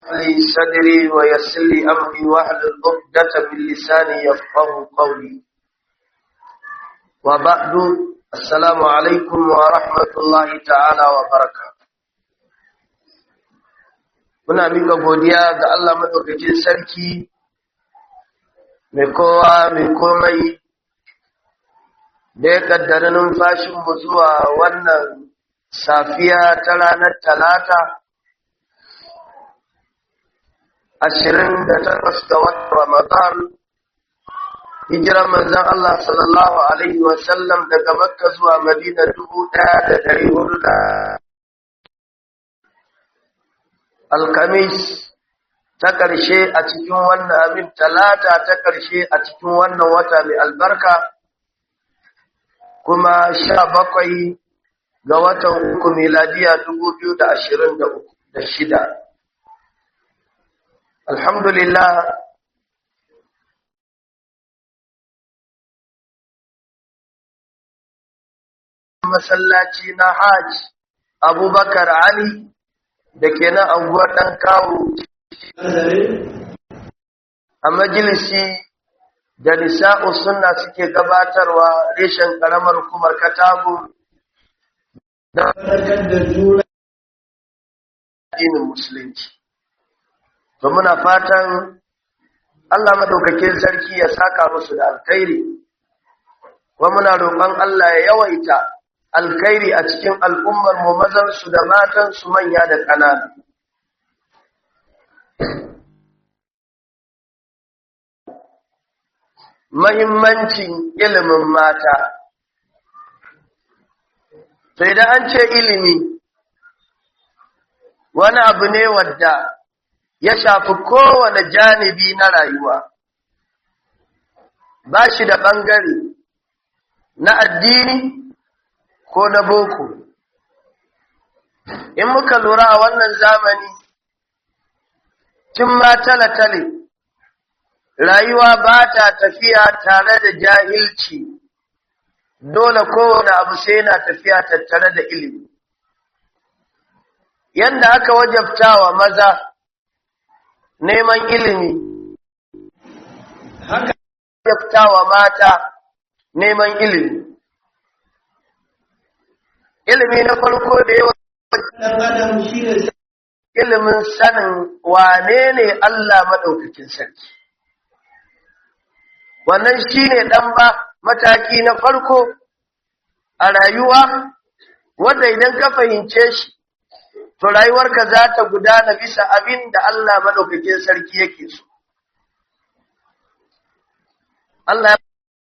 لي صدري ويسر لي أمري واحلل عقدة من لساني يفقه قولي وبعد السلام عليكم ورحمة الله تعالى وبركاته muna mika godiya ga Allah madaukakin sarki mai kowa mai komai da ya kaddara numfashinmu zuwa wannan safiya ta ranar talata ashirin da takwas ga watan ramadan hijiran manzan Allah sallallahu alaihi wasallam daga makka zuwa madina dubu ɗaya da dari hudu da alkamis ta ƙarshe a cikin wannan abin talata ta ƙarshe a cikin wannan wata mai albarka kuma sha bakwai ga watan uku miladiya dubu biyu da ashirin da shida alhamdulillah masallaci na hajj abubakar ali da ke nan anguwar ɗan kawo a majalisi da nisa'u sunna suke gabatarwa reshen ƙaramar kumar katago da da juna addinin musulunci to muna fatan Allah madaukakin sarki ya saka musu da alkhairi kuma muna roƙon Allah ya yawaita alkhairi a cikin al'ummar mu mazan su da matan su manya da ƙanana mahimmancin ilimin mata sai da an ce ilimi wani abu ne wadda ya shafi kowane janibi na rayuwa ba shi da ɓangare na addini ko na boko in muka lura a wannan zamani tun ma tale-tale rayuwa ba ta tafiya tare da jahilci dole kowane abu sai na tafiya tattare da ilimi yadda aka wajabta wa maza neman ilimi haka wajabta wa mata neman ilimi ilimi na farko da yawa ilimin sanin wane ne Allah maɗaukakin sarki wannan shi ne ɗan ba mataki na farko a rayuwa wanda idan ka fahimce shi to rayuwarka za ta gudana bisa abin da Allah maɗaukakin sarki yake so. Allah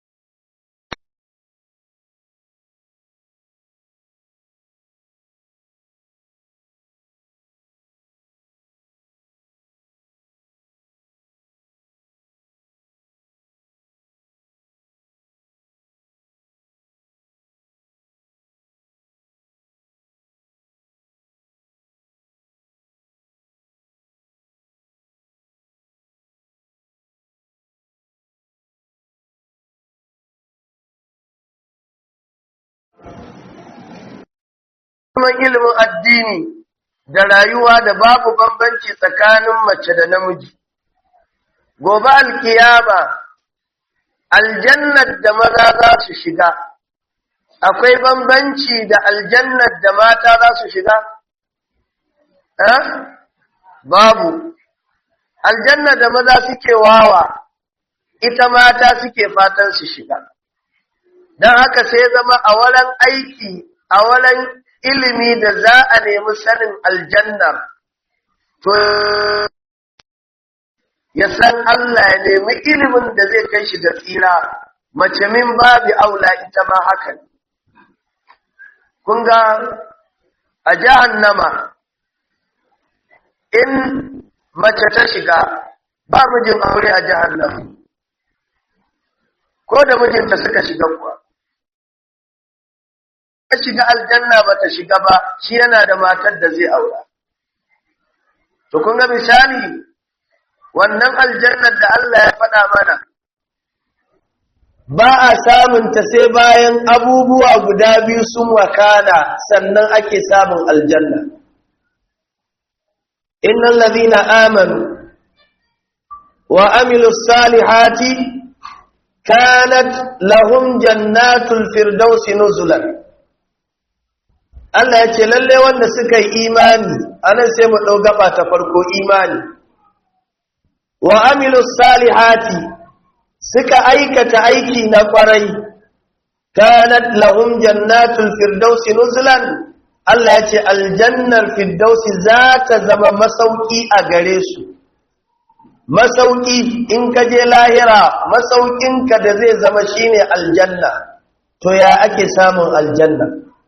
neman ilimin addini da rayuwa da babu bambanci tsakanin mace da namiji. Gobe alkiyama, aljannar da maza za su shiga, akwai bambanci da aljannar da mata za su shiga? Eh? Babu. Aljannar da maza suke wawa, ita mata suke fatan su shiga. Don haka sai zama a wurin aiki, a wurin ilimi da za a nemi sanin aljannar to ya san Allah ya nemi ilimin da zai kai shi da tsira mace min babu aula ita ma hakan kun ga a jahannama in mace ta shiga ba mijin aure a jahannama ko da mijinta suka shiga kuwa ta shiga aljanna ba ta shiga ba shi yana da matar da zai aura to kun ga misali wannan aljannar da Allah ya faɗa mana ba a samun ta sai bayan abubuwa guda biyu sun wakana sannan ake samun aljanna innal ladhina amanu wa amilus salihati kanat lahum jannatul firdausi nuzulan Allah ya ce lalle wanda suka yi imani anan sai mu dau gaba ta farko imani wa amilus salihati suka aikata aiki na kwarai kanat lahum jannatul firdausi nuzulan Allah ya ce aljannar firdausi za ta zama masauki a gare su masauki in ka je lahira masaukinka da zai zama shine aljanna to ya ake samun aljanna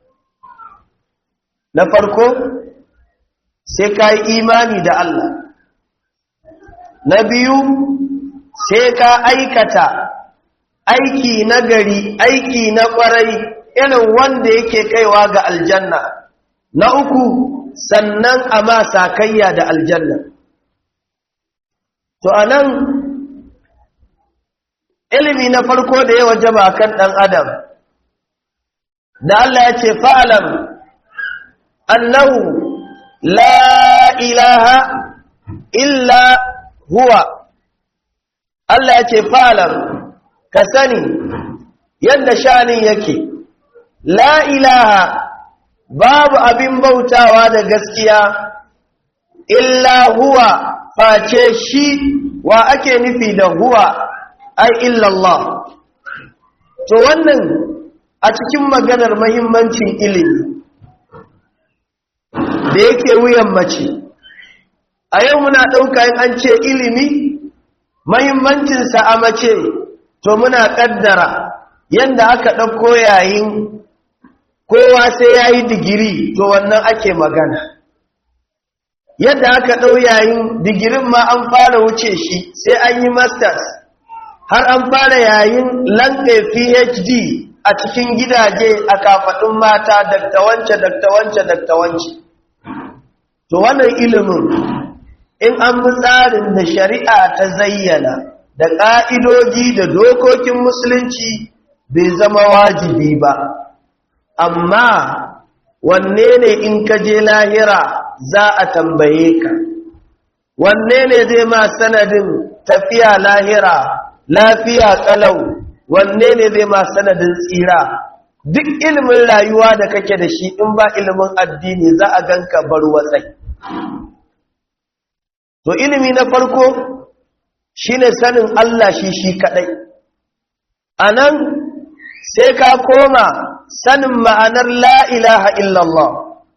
na farko sai ka yi imani da Allah na biyu sai ka aikata aiki na gari aiki na kwarai irin wanda yake kaiwa ga aljanna na uku sannan a ma sakayya da aljanna to anan ilimi na farko da ya wajaba kan dan adam da Allah ya ce fa'alam annahu la ilaha illa huwa Allah ya ce fa'alam ka sani yadda shanin yake la ilaha babu abin bautawa da gaskiya illa huwa face shi wa ake nufi da huwa ai illallah to wannan a cikin maganar mahimmancin ilimi da yake wuyan mace a yau muna ɗauka yin an ce ilimi mahimmancinsa a mace to muna ƙaddara yadda aka ɗauko yayin kowa sai ya yi digiri to wannan ake magana yadda aka ɗau yayin digirin ma an fara wuce shi sai an yi masters har an fara yayin lanɗe phd a cikin gidaje a kafaɗin mata daktawance daktawance daktawance to wannan ilimin in an bi tsarin da shari'a ta zayyana da ƙa'idoji da dokokin musulunci bai zama wajibi ba amma wanne ne in ka je lahira za a tambaye ka wanne ne zai ma sanadin tafiya lahira lafiya kalau wanne ne zai ma sanadin tsira duk ilimin rayuwa da kake da shi in ba ilimin addini za a ganka bar watsai to ilimi na farko shine sanin Allah shi shi kadai anan sai ka koma sanin ma'anar la ilaha illallah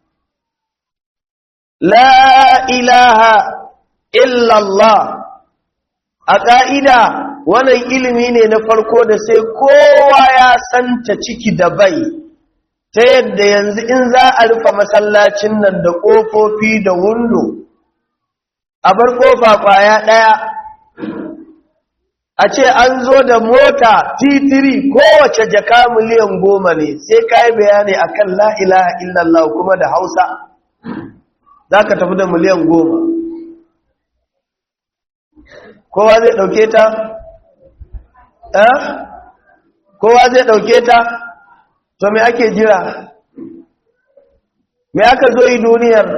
la ilaha illallah a ƙa'ida wannan ilimi ne na farko da sai kowa ya santa ciki da bai ta yadda yanzu in za a rufe masallacin nan da ƙofofi da wundo a bar ƙofa ƙwaya ɗaya a ce an zo da mota titiri kowace jaka miliyan goma ne sai ka yi bayani a kan la'ilaha illallah kuma da hausa za ka tafi da miliyan goma kowa zai ɗauke ta? kowa zai ɗauke ta? to me ake jira me aka zo yi duniyar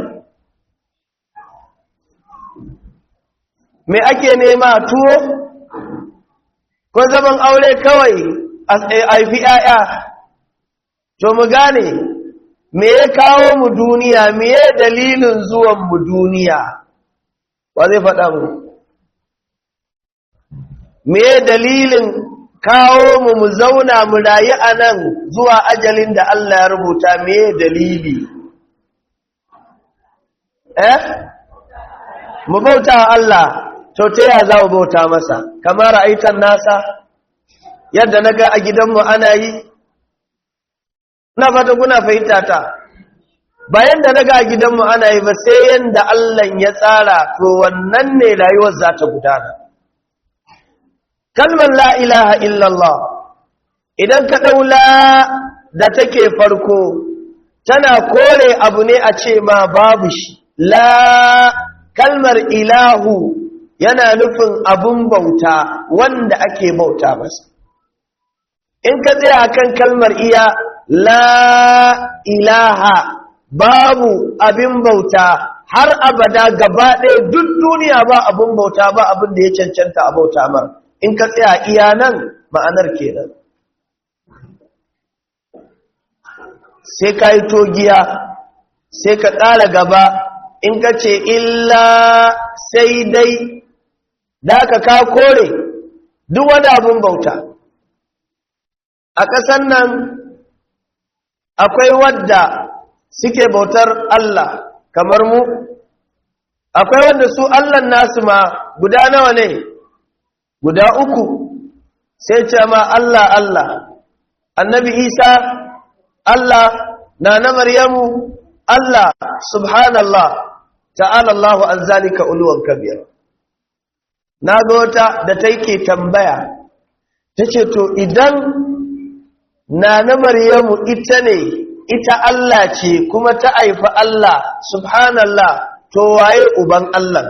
me ake nema tuwo ko zaman aure kawai a haifi ‘ya'ya to mu gane me ya kawo mu duniya me ya dalilin zuwan mu duniya wa zai faɗa mu me ya dalilin kawo mu mu zauna mu rayu a nan zuwa ajalin da Allah ya rubuta me ya dalili eh mu bauta Allah to ta yaya za mu bauta masa kamar ra'aitan nasa yadda na ga a gidanmu ana yi na fata kuna fahimta ta bayan da na ga a gidanmu ana yi ba sai yadda Allah ya tsara to wannan ne rayuwar za ta gudana kalmar la ilaha illallah idan ka ɗaula da take farko tana kore abu ne a ce ma babu shi la kalmar ilahu yana nufin abun bauta wanda ake bauta masa in ka tsaya kan kalmar iya la ilaha babu abin bauta har abada gaba ɗaya duk duniya ba abin bauta ba abin da ya cancanta a bauta mar in ka tsaya iya nan ma'anar kenan sai ka yi togiya sai ka ƙara gaba in ka ce illa sai dai da ka ka kore duk wani abin bauta a ƙasan nan akwai wadda suke bautar Allah kamar mu akwai wanda su Allah nasu ma guda nawa ne guda uku sai ce ma Allah Allah annabi Isa Allah na na Maryamu Allah subhanallah ta'ala Allahu an zalika uluwan kabir na ga wata da take tambaya tace to idan na na Maryamu ita ne ita Allah ce kuma ta haifi Allah subhanallah to waye uban Allah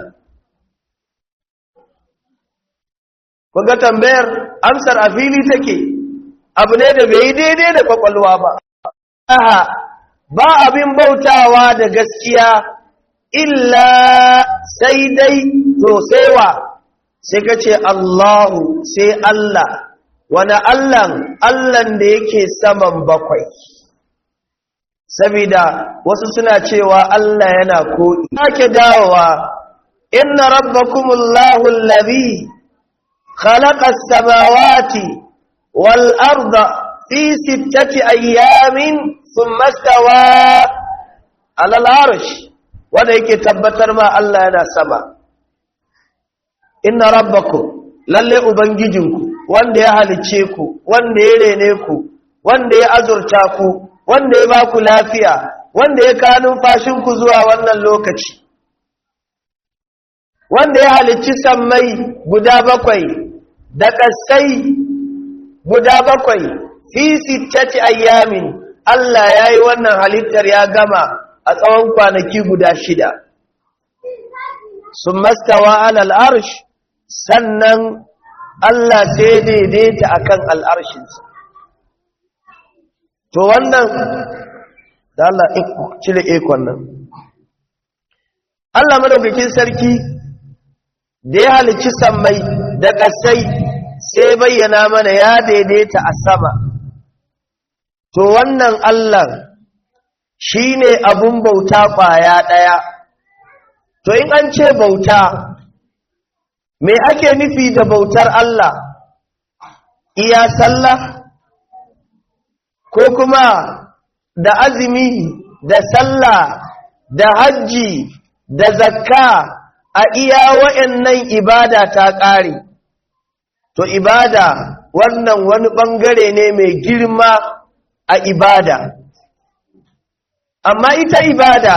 kuga tambayar amsar a fili take abu ne da bai daidai da kwakwalwa ba aha ba abin bautawa da gaskiya illa sai dai to sai wa sai ka ce Allahu sai Allah wani Allahn Allahn da yake saman bakwai sabida wasu suna cewa Allah yana ko'i ake dawowa inna rabbakumullahu allazi khalaqa as-samawati wal arda fi sittati ayyamin thumma stawa 'ala al-'arsh wanda yake tabbatar ma Allah yana sama inna rabbakum lalle ubangijinku wanda ya halice ku wanda ya rene ku wanda ya azurta ku wanda ya ba ku lafiya wanda ya kanun ku zuwa wannan lokaci wanda ya halicci sammai guda bakwai da ƙasai guda bakwai fi sittati ayyamin Allah ya yi wannan halittar ya gama a tsawon kwanaki guda shida sun mastawa alal arsh sannan Allah sai daidaita akan al'arshinsa to wannan da Allah cire ikon nan Allah madaukakin sarki da ya halicci sammai da ƙasai sai bayyana mana ya daidaita a sama to wannan Allah shi ne abun bauta ƙwaya ɗaya to in an ce bauta me ake nufi da bautar Allah iya sallah ko kuma da azumi da sallah da hajji da zakka a iya wa'annan ibada ta ƙare to ibada wannan wani ɓangare ne mai girma a ibada amma ita ibada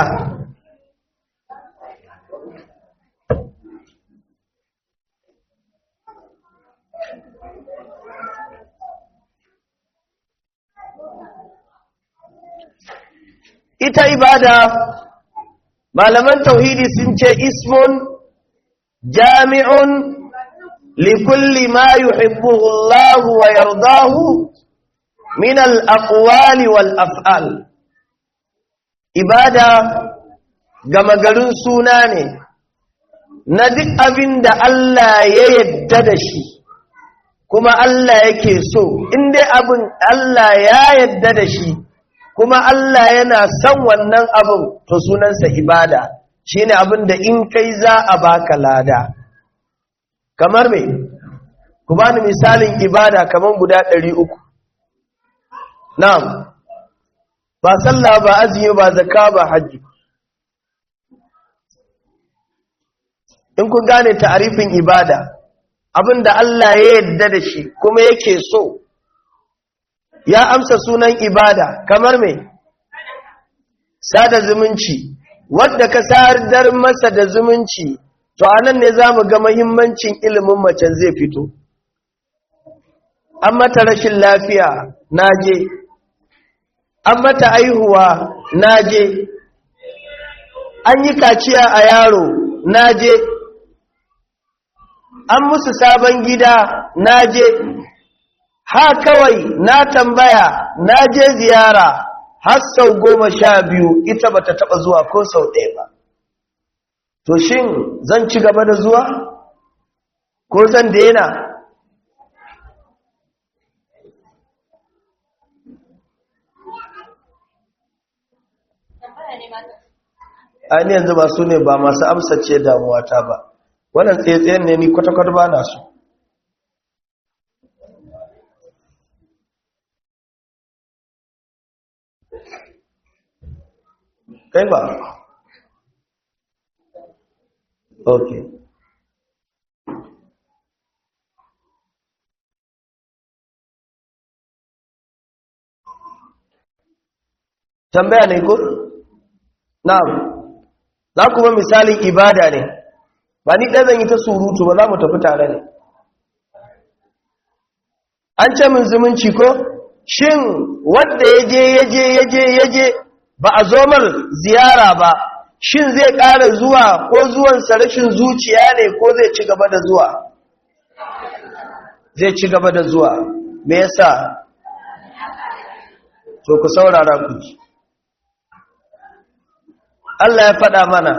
ita ibada malaman tauhidi sun ce ismun jami'un likulli ma yuhibbuhu Allah wa yardahu min al-aqwali wal af'al ibada gama garin suna ne na duk abin da Allah ya yadda da shi kuma Allah yake so in dai abin Allah ya yadda da shi kuma Allah yana son wannan abin to sunansa ibada shine abin da in kai za a baka lada kamar me ku bani misalin ibada kamar guda ɗari uku. na'am ba sallah ba azumi ba zakka ba hajji in kun gane ta'arifin ibada abin da Allah ya yarda da shi kuma yake so ya amsa sunan ibada kamar me sada zumunci wadda ka sadar masa da zumunci to anan ne zamu ga muhimmancin ilimin mace zai fito an mata rashin lafiya naje an mata aihuwa naje an yi kaciya a yaro naje an musu sabon gida naje ha kawai na tambaya na je ziyara har sau goma sha biyu ita ba ta taɓa zuwa ko sau ɗaya ba to shin zan ci gaba da zuwa ko zan daina ainihin yanzu ba su ne ba masu amsace damuwata ba wannan tsaye-tsayen ne ni kwata-kwata ba na su kai ba ok tambaya ne ko? na'am za kuma misalin ibada ne ba ni ɗaya zan yi ta surutu ba za mu tafi tare ne an ce min zumunci ko shin wadda ya je ya je ya je ya je ba a zomar ziyara ba shin zai ƙara zuwa ko zuwansa rashin zuciya ne ko zai ci gaba da zuwa zai ci gaba da zuwa me yasa to ku saurara ku ji Allah ya faɗa mana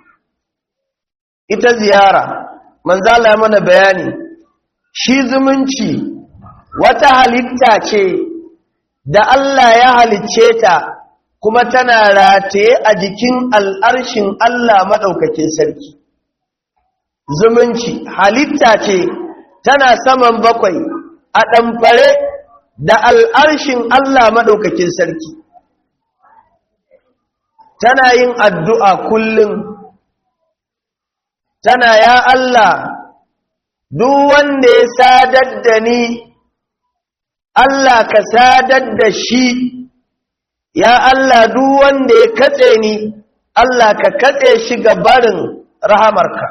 ita ziyara manzala ya mana bayani shi zumunci wata halitta ce da Allah ya halicce ta kuma tana rataye a jikin al'arshin Allah maɗaukakin sarki zumunci halitta ce tana saman bakwai a ɗamfare da al'arshin Allah maɗaukakin sarki tana yin addu'a kullum tana ya Allah duk wanda ya sadar da ni Allah ka sadar da shi ya Allah duk wanda ya katse ni Allah ka katse shi ga barin rahamarka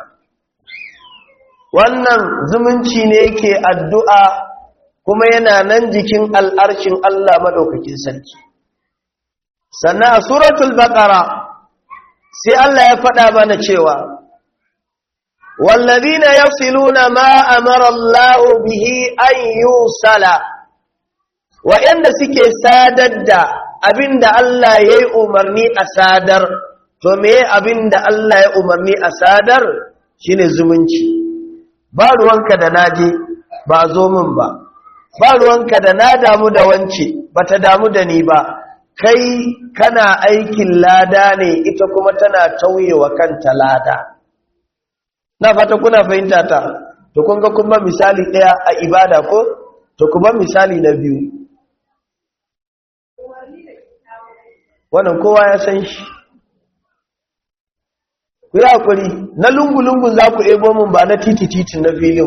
wannan zumunci ne yake addu'a kuma yana nan jikin al'arshin Allah maɗaukakin sarki sannan a suratul baqara sai Allah ya faɗa mana cewa wallazina yasiluna ma amara Allah bihi an yusala wa'anda suke sadar da abinda Allah yayi umarni a sadar to me abinda Allah ya umarni a sadar shine zumunci ba ruwanka da naje ba zo min ba ba ruwanka da na damu da wance bata damu da ni ba kai kana aikin lada ne ita kuma tana tauyewa kanta lada na fata kuna fahimta ta to kun ga kuma misali daya a ibada ko to kuma misali na biyu wannan kowa ya san shi ku yi hakuri na lungu-lungun za ku ebo min ba na titi-titi na filin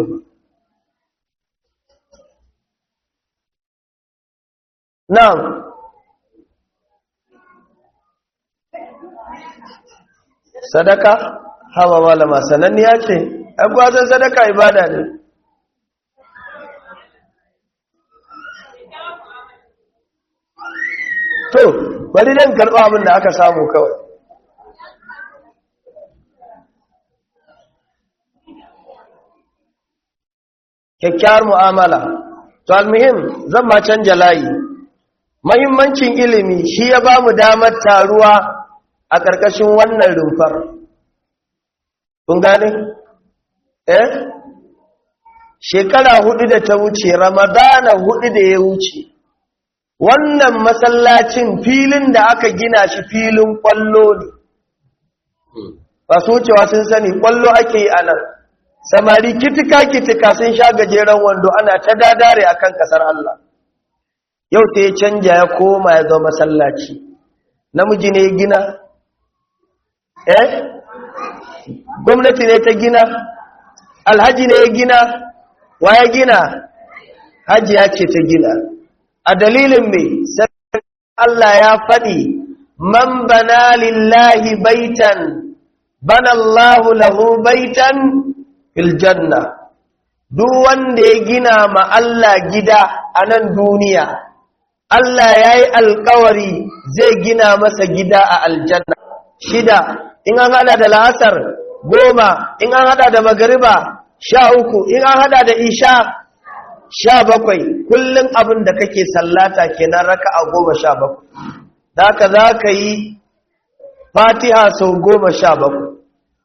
na'am sadaka hawa malama sananniya ce agwazon sadaka ibada ne to bari dan karɓa abin da aka samu kawai kyakkyawar mu'amala to almuhim zan ma canja layi mahimmancin ilimi shi ya ba mu damar taruwa a ƙarƙashin wannan rumfar. Kun gane? Eh? Shekara hudu da ta wuce, Ramadana hudu da ya wuce, wannan masallacin filin da aka gina shi filin ƙwallo ne. Ba su wucewa sun sani ƙwallo ake yi a nan. Samari kitika-kitika sun sha gajeren wando ana ta dadare akan ƙasar Allah. Yau ta ya canja ya koma ya zo masallaci. Namiji ne ya gina, eh gwamnati ne ta gina alhaji ne ya gina wa ya gina hajiya ce ta gina a dalilin mai sai Allah ya faɗi man bana lillahi baitan bana Allahu lahu baitan fil janna duk wanda ya gina ma Allah gida a nan duniya Allah ya yi alkawari zai gina masa gida a aljanna shida in an hada da la'asar goma in an hada da magariba sha uku in an hada da isha sha bakwai kullum abin da kake sallata kenan raka a goma sha bakwai da ka za ka yi fatiha sau goma sha bakwai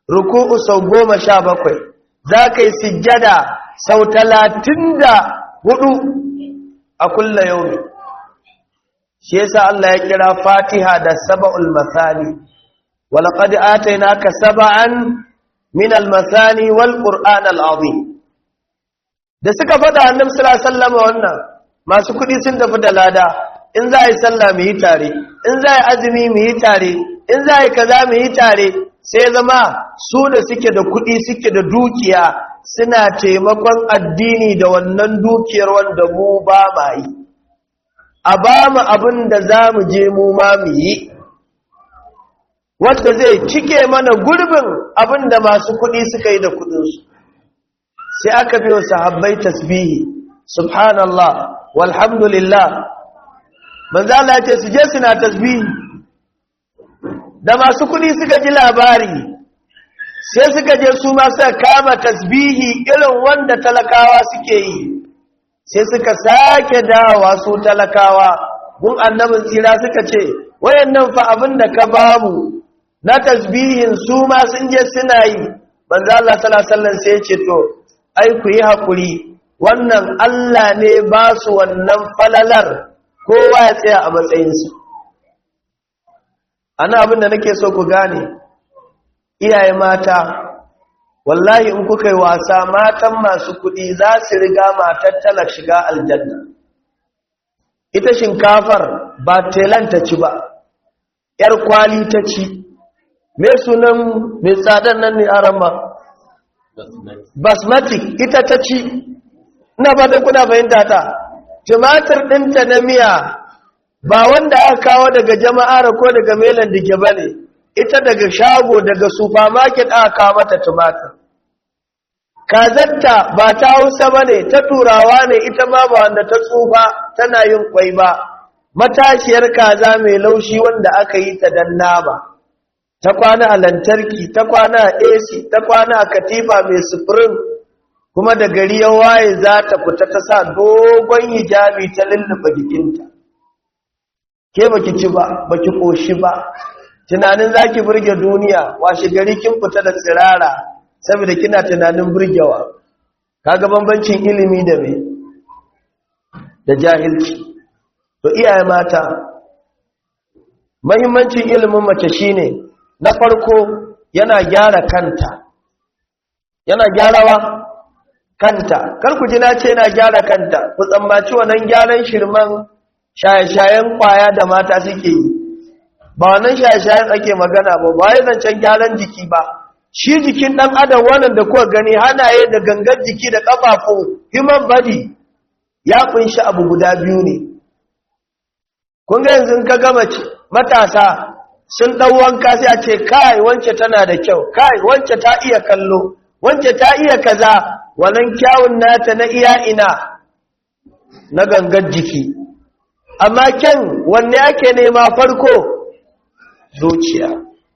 ruku'u sau goma sha bakwai za ka yi sujjada sau talatin da hudu a kulla yau shi yasa Allah ya kira fatiha da saba'ul masani walaƙadi atainaka saba'an min al-masani wal qur'an al-azim da suka faɗa annabi sallallahu alaihi wasallam wannan masu kuɗi sun tafi da lada in za a yi sallah mu yi tare in za a yi azumi mu yi tare in za a yi kaza mu yi tare sai zama su da suke da kuɗi suke da dukiya suna taimakon addini da wannan dukiyar wanda mu ba ma yi a ba mu abin da za mu je mu ma mu yi wanda zai cike mana gurbin abin da masu kuɗi suka yi da kuɗinsu sai aka biyo sahabbai tasbihi subhanallah walhamdulillah manzo Allah ya ce su je suna tasbihi da masu kuɗi suka ji labari sai suka je su ma suka kama tasbihi irin wanda talakawa suke yi sai suka sake dawa su talakawa gun annabin tsira suka ce wayannan fa abin da ka bamu na tasbihin su ma sun je suna yi manzo Allah sallallahu alaihi wasallam sai ya ce to ai ku yi hakuri wannan Allah ne ba su wannan falalar kowa ya tsaya a matsayinsa ana abin da nake so ku gane iyaye mata wallahi in kuka yi wasa matan masu kuɗi za su riga matar tala shiga aljanna ita shinkafar ba telan ta ci ba ‘yar kwali ta ci mai sunan mai tsadar nan ne arama basmatic ita ta ci ina ba da kuna fahimta ta tumatir ɗinta na miya ba wanda aka kawo daga jama'ar ko daga melan dike ba ne ita daga shago daga supermarket aka kawo mata tumatir kazatta ba ta hausa ba ne ta turawa ne ita ma ba wanda ta tsufa tana yin kwai ba matashiyar kaza mai laushi wanda aka yi ta dan nama ta kwana a lantarki ta kwana a ac ta kwana a katifa mai sufurin kuma da gari ya waye za ta fita ta sa dogon hijabi ta lulluɓa jikinta ke baki ci ba baki koshi ba tunanin zaki burge duniya washe gari kin fita da tsirara saboda kina tunanin burgewa kaga bambancin ilimi da me da jahilci to iyaye mata muhimmancin ilimin mace shine na farko yana gyara kanta yana gyarawa kanta kar ku ji na ce yana gyara kanta ku tsammaci wannan gyaran shirman shaye-shayen kwaya da mata suke yi ba wannan shaye-shayen ake magana ba ba ya zancen gyaran jiki ba shi jikin ɗan adam wannan da kuka gani hanaye da gangar jiki da ƙafafu human body ya kunshi abu guda biyu ne kun ga yanzu ka gama matasa sun ɗau wanka sai a ce kai wance tana da kyau kai wance ta iya kallo wance ta iya kaza wannan kyawun nata na iya ina na gangar jiki amma kyan wanne ake nema farko zuciya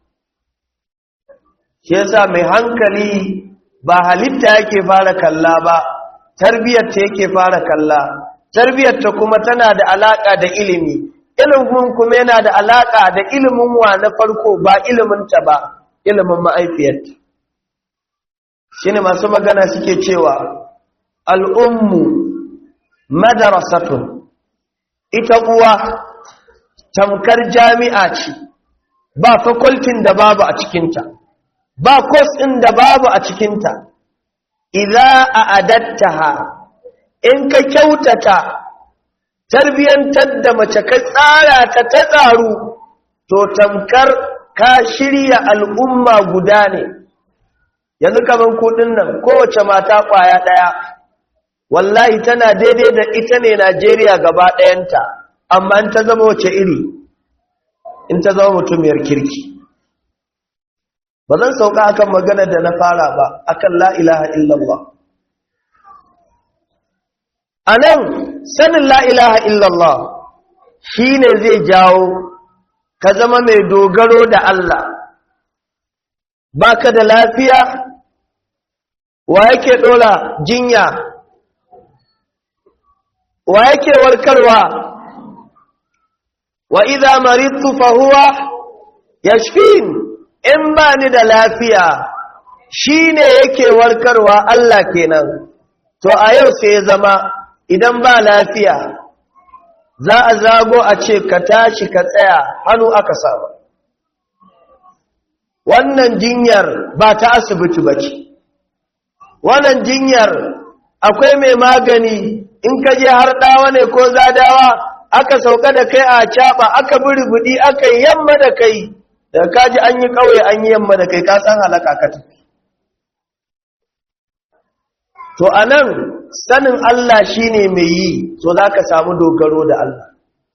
shi yasa mai hankali ba halitta yake fara kalla ba tarbiyyar ta yake fara kalla tarbiyyar ta kuma tana da alaka da ilimi ilimin kuma yana da alaka da ilimin wa na farko ba ilimin ta ba ilimin ma'aifiyarta shine masu magana suke cewa al'ummu madarasatun ita uwa tamkar jami'a ce ba fakultin da babu a cikinta ba kos ɗin da babu a cikinta idza a adattaha in ka kyautata tarbiyantar da mace ka tsara ta ta tsaru to tamkar ka shirya al'umma guda ne yanzu kaman kudin nan kowace mata kwaya ɗaya wallahi tana daidai da ita ne Najeriya gaba ɗayanta amma in ta zama wace iri in ta zama mutumiyar kirki ba zan sauka akan magana da na fara ba akan la ilaha illallah a nan sanin la ilaha illallah shi ne zai jawo ka zama mai dogaro da Allah baka da lafiya wa yake ɗola jinya wa yake warkarwa wa idza maridtu fa huwa yashfin in ba ni da lafiya shi ne yake warkarwa Allah kenan to a yau sai ya zama idan ba lafiya za a zago a ce ka tashi ka tsaya hannu aka samu wannan jinyar ba ta asibiti ba ce wannan jinyar akwai mai magani in ka je har ɗawa ne ko zadawa aka sauka da kai a caɓa aka buri aka yi yamma da kai da kaji an yi ƙauye an yi yamma da kai ka san halaka ka tafi to a nan sanin Allah shi ne mai yi so za ka samu dogaro da Allah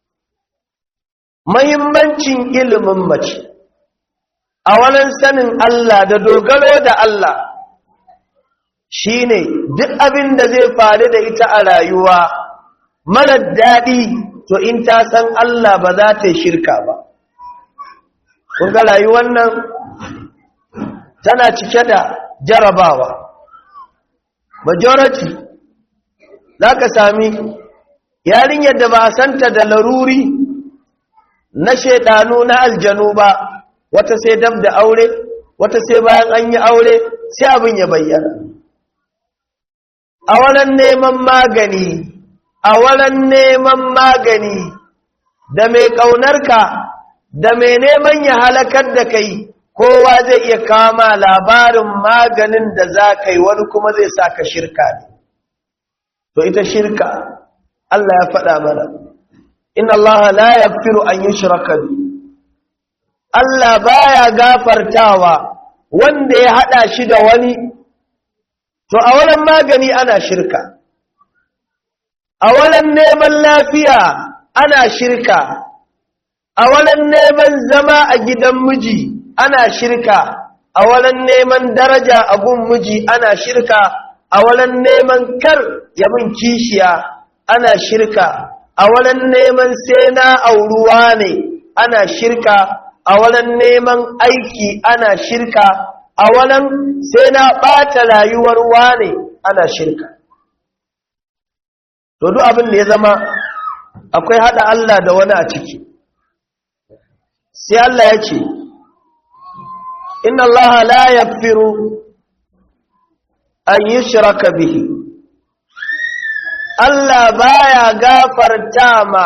mahimmancin ilimin mace a wannan sanin Allah da dogaro da Allah shi ne duk abin da zai faru da ita a rayuwa marar daɗi to in ta san Allah ba za ta yi shirka ba kun ga rayuwar nan tana cike da jarabawa majority za ka sami yarinyar da ba a santa da laruri na shaidanu na aljanu ba wata sai dab da aure wata sai bayan an yi aure sai abin ya bayyana a wurin neman magani a wurin neman magani da mai ƙaunarka da mai neman ya halakar da kai kowa zai iya kama labarin maganin da za ka yi wani kuma zai sa ka shirka ne to ita shirka Allah ya faɗa mana inna Allah la yaghfiru an yushraka bi Allah baya gafartawa wanda ya hada shi da wani to a wurin magani ana shirka a wurin neman lafiya ana shirka a wurin neman zama a gidan miji ana shirka a wurin neman daraja a gun miji ana shirka a wurin neman kar yabin kishiya ana shirka a wurin neman sai na auruwa ne ana shirka a wurin neman aiki ana shirka a wurin sai na ɓata rayuwar wane ana shirka to duk abin da ya zama akwai haɗa Allah da wani a ciki sai Allah ya ce inna Allah la yaghfiru an yushraka bihi Allah baya gafarta ma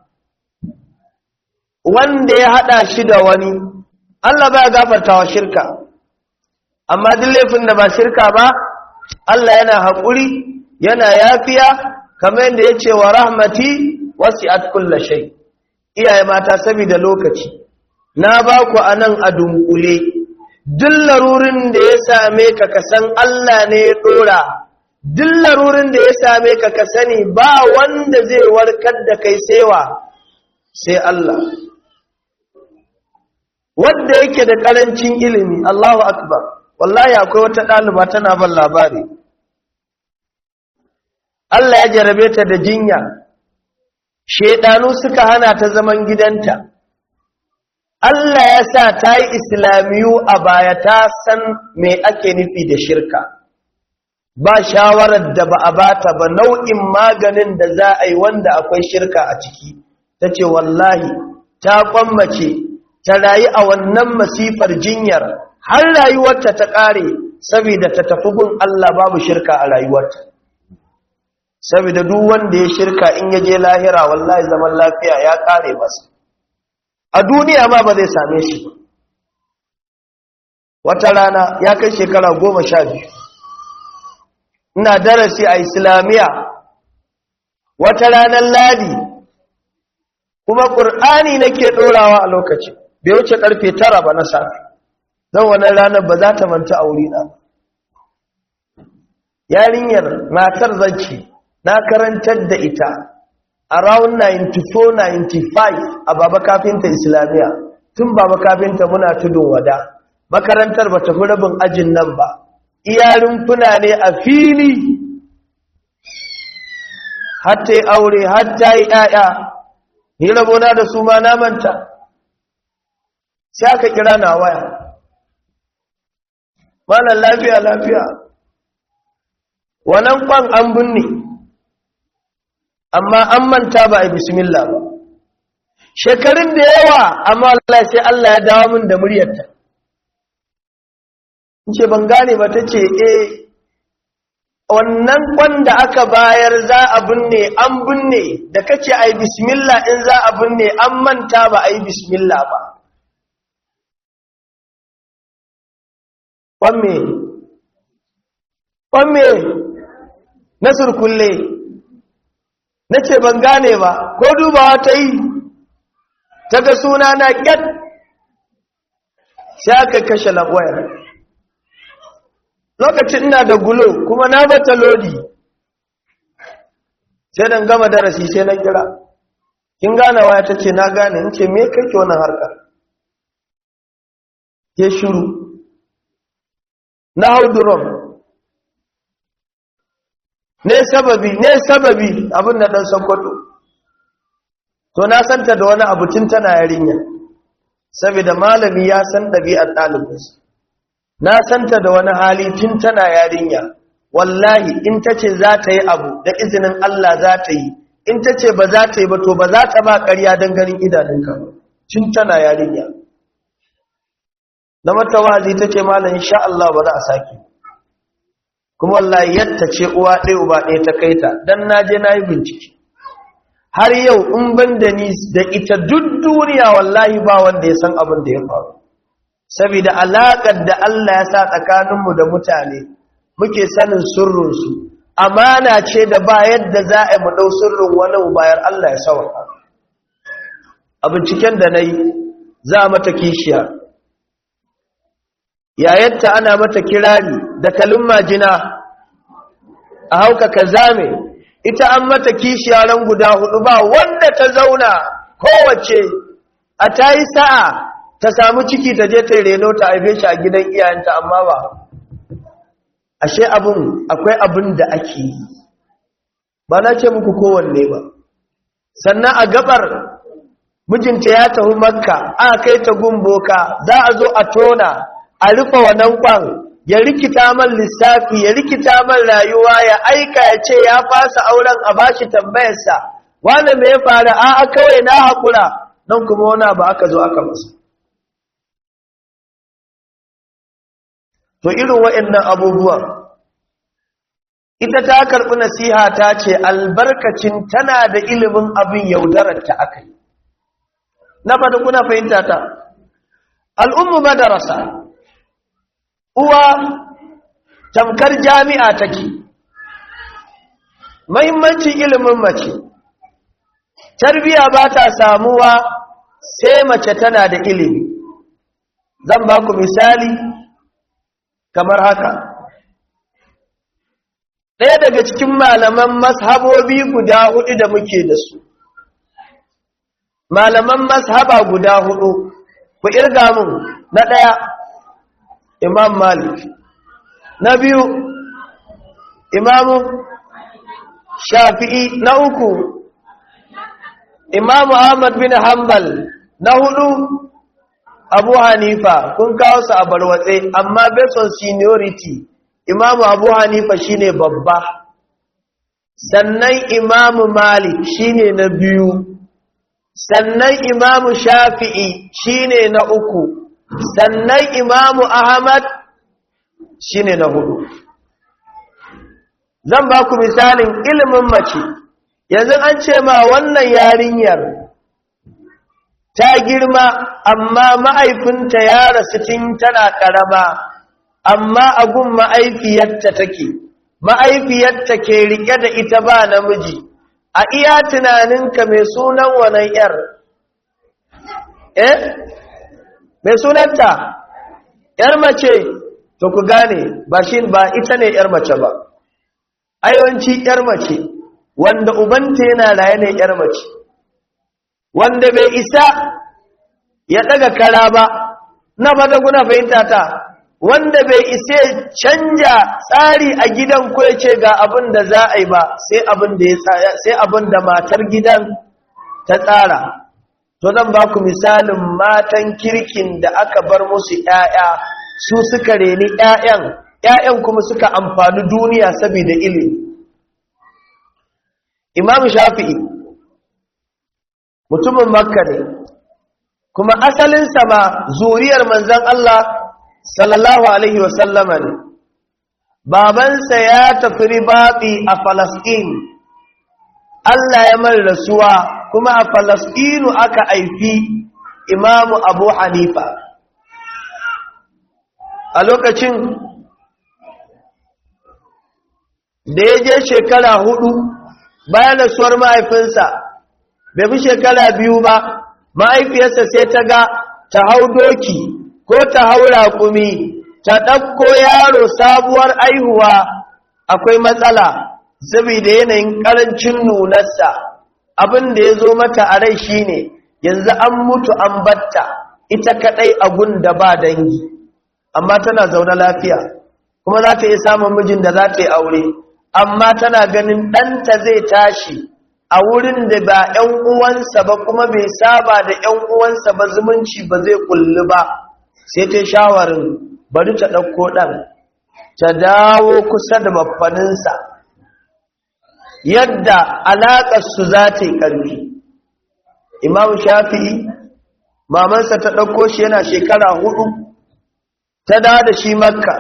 wanda ya hada shi da wani Allah baya gafarta wa shirka amma duk laifin da ba shirka ba Allah yana haƙuri yana yafiya kamar yadda ya ce wa rahmati wasi'at kulla shay iyaye mata saboda lokaci na ba ku anan a dunkule duk larurin da ya same ka ka san Allah ne ya dora duk larurin da ya same ka ka sani ba wanda zai warkar da kai saiwa sai Allah wanda yake da karancin ilimi Allahu akbar wallahi akwai wata ɗaliba tana ban labari Allah ya jarabe ta da jinya shedanu suka hana ta zaman gidanta Allah ya sa ta yi islamiyu a baya ta san me ake nufi da shirka ba shawarar da ba a bata ba nau'in maganin da za a yi wanda akwai shirka a ciki ta ce wallahi ta kwammace ta rayu a wannan masifar jinyar har rayuwarta ta ƙare saboda ta tafi gun Allah babu shirka a rayuwarta saboda duk wanda ya shirka in ya je lahira wallahi zaman lafiya ya ƙare masa a duniya ma ba zai same shi ba wata rana ya kai shekara goma sha biyu ina darasi a islamiyya wata ranar ladi kuma ƙur'ani nake ɗorawa a lokacin bai wuce ƙarfe tara ba na safe don wannan ranar ba za ta manta a wurina yarinyar matar zance na karantar da ita around 94-95 a baba kafinta islamiyya tun baba kafinta muna tudun wada makarantar ba ta fi rabin ajin nan ba iyarin funa ne a fili hatta yi aure hatta yi ‘ya'ya ni rabona da su ma namanta sai aka kira na waya malar lafiya lafiya wannan kwan an binne amma an manta ba a yi bismillah ba shekarun da yawa amma Allah sai Allah ya dawo min da muryarta in ce ban gane ba ta ce eh wannan wanda aka bayar za a binne an binne da kace ai bismillah in za a binne an manta ba ai bismillah ba wamme wamme na surkulle na ce ban gane ba ko dubawa ta yi ta ga suna na ƙyat sai aka kashe lagwayar lokacin ina da gulo kuma na bata lodi sai dan gama darasi sai na kira kin gane waya ta ce na gane in ce me kake wannan harkar ke shiru na hau durom ne sababi ne sababi abin da dan sokoto to na santa da wani abu tun tana yarinya saboda malami ya san ɗabi'ar ɗalibinsa na santa da wani hali tun tana yarinya wallahi in ta ce za ta yi abu da izinin Allah za ta yi in ta ce ba za ta yi ba to ba za ta ba ƙarya don ganin idanunka tun tana yarinya na mata wazi ta ce malam insha Allah ba za a sake kuma wallahi yadda ce uwa ɗaya uba ɗaya ta kai ta don na je na yi bincike har yau in ban da ni da ita duk duniya wallahi ba wanda ya san abin da ya faru saboda alaƙar da Allah ya sa tsakaninmu da mutane muke sanin sirrinsu amana ce da ba yadda za a yi mu ɗau sirrin wani bayar Allah ya sauka a binciken da na yi za mata kishiya yayatta ana mata kirari da kalin majina a hauka ka zame ita an mata kishiya ran guda hudu ba wanda ta zauna kowace a ta yi sa'a ta samu ciki ta je ta reno ta haife shi a gidan iyayenta amma ba ashe abin akwai abin da ake yi ba na ce muku kowanne ba sannan a gabar mijinta ya tafi makka aka kai ta gumboka za a zo a tona a rufe wannan kwan ya rikita man lissafi ya rikita man rayuwa ya aika ya ce ya fasa auren a bashi tambayarsa wanda me ya faru a'a kawai na haƙura nan kuma wani ba aka zo aka masa to irin waɗannan abubuwan ita ta karɓi nasiha ta ce albarkacin tana da ilimin abin yaudarar ta aka yi na fata kuna fahimta ta al'ummu madarasa uwa tamkar jami'a take mahimmancin ilimin mace tarbiya ba ta samuwa sai mace tana da ilimi zan ba ku misali kamar haka ɗaya daga cikin malaman mashabobi guda hudu da muke da su malaman mashaba guda hudu ku irga mun na ɗaya imam malik na biyu imamu shafi'i na uku imamu ahmad bin hanbal na hudu abu hanifa kun kawo su a barwatse amma based on seniority imamu abu hanifa shine babba sannan imamu malik shine na biyu sannan imamu shafi'i shine na uku sannan imamu ahmad shine na hudu zan ba ku misalin ilimin mace yanzu an ce ma wannan yarinyar ta girma amma ma'aifinta ya rasu tun tana ƙarama amma agun ma'aifiyarta take ma'aifiyarta ke rike da ita ba namiji a iya tunaninka mai sunan wannan yar eh mai sunanta yar mace to ku gane ba shi ba ita ne yar mace ba ayyawanci yar mace wanda ubanta yana raye ne yar mace wanda bai isa ya daga kara ba na fata kuna fahimta ta wanda bai isa canja tsari a gidan ko ya ce ga abin da za a yi ba sai abin da ya sai abin da matar gidan ta tsara to zan ba ku misalin matan kirkin da aka bar musu ƴaƴa su suka reni ƴaƴan ƴaƴan kuma suka amfani duniya saboda ilimi Imam Shafi'i mutumin Makka ne kuma asalin ma zuriyar manzon Allah sallallahu alaihi wasallama ne babansa ya tafi ribaɓi a falasɗin Allah ya mar rasuwa kuma a falasɗinu aka aifi imamu abu hanifa a lokacin da ya je shekara hudu bayan rasuwar mahaifinsa bai fi shekara biyu ba mahaifiyarsa sai ta ga ta hau doki ko ta hau raƙumi ta ɗauko yaro sabuwar aihuwa akwai matsala saboda yanayin ƙarancin nunarsa abin da ya zo mata a rai shine yanzu an mutu an batta ita kaɗai a da ba dangi amma tana zaune lafiya kuma za ta iya samun mijin da za ta yi aure amma tana ganin ɗanta zai tashi a wurin da ba ‘yan uwansa ba kuma bai saba da ‘yan uwansa ba zumunci ba zai kulli ba sai ta shawarin bari ta ɗauko ɗan ta dawo kusa da babbaninsa yadda alaƙarsu za ta yi ƙarfi imam shafi'i mamansa ta ɗauko shi yana shekara hudu ta dawo da shi makka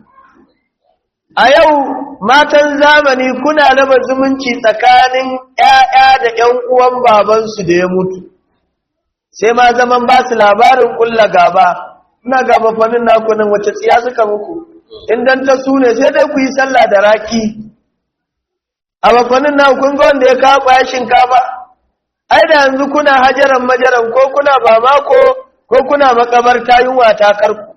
a yau matan zamani kuna raba zumunci tsakanin ‘ya'ya da ‘yan uwan babansu da ya mutu sai ma zaman ba su labarin ƙulla gaba ina gaba fannin naku nan wacce tsiya suka muku indan ta su ne sai dai ku yi sallah da raki a bafanin naku kun ga wanda ya kawo ya shinkafa ai da yanzu kuna hajaran majaran ko kuna ba mako ko kuna makabarta yunwa ta karku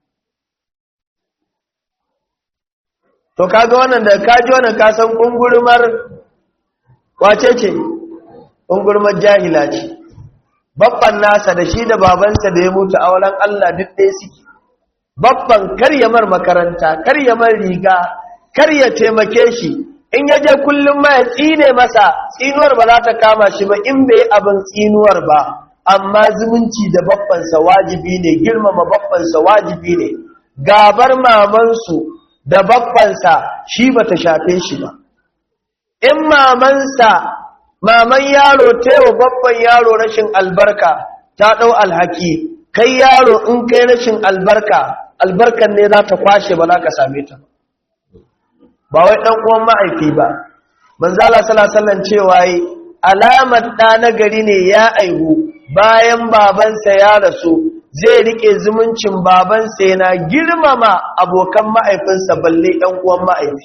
to kaga wannan da kaji wannan ka san kungurmar wace ce kungurmar jahila ce babban nasa da shi da babansa da ya mutu a wurin Allah duk ɗaya suke babban karyamar makaranta karyamar riga karya taimake shi in ya je kullum ma ya tsine masa tsinuwar ba za ta kama shi ba in bai abin tsinuwar ba amma zumunci da babbansa wajibi ne girmama babbansa wajibi ne gabar mamansu da babbansa shi ba ta shafe shi ba in mamansa maman yaro taiwa babban yaro rashin albarka ta ɗau alhaki kai yaro in kai rashin albarka albarkan ne za ta kwashe ba za ka same ta ba wai ɗan uwan ma'aifi ba manzala salasallan cewa yi alamar ɗa na gari ne ya aihu bayan babansa ya rasu zai rike zumuncin babansa yana girmama abokan ma'aifinsa balle ɗan uwan ma'aifi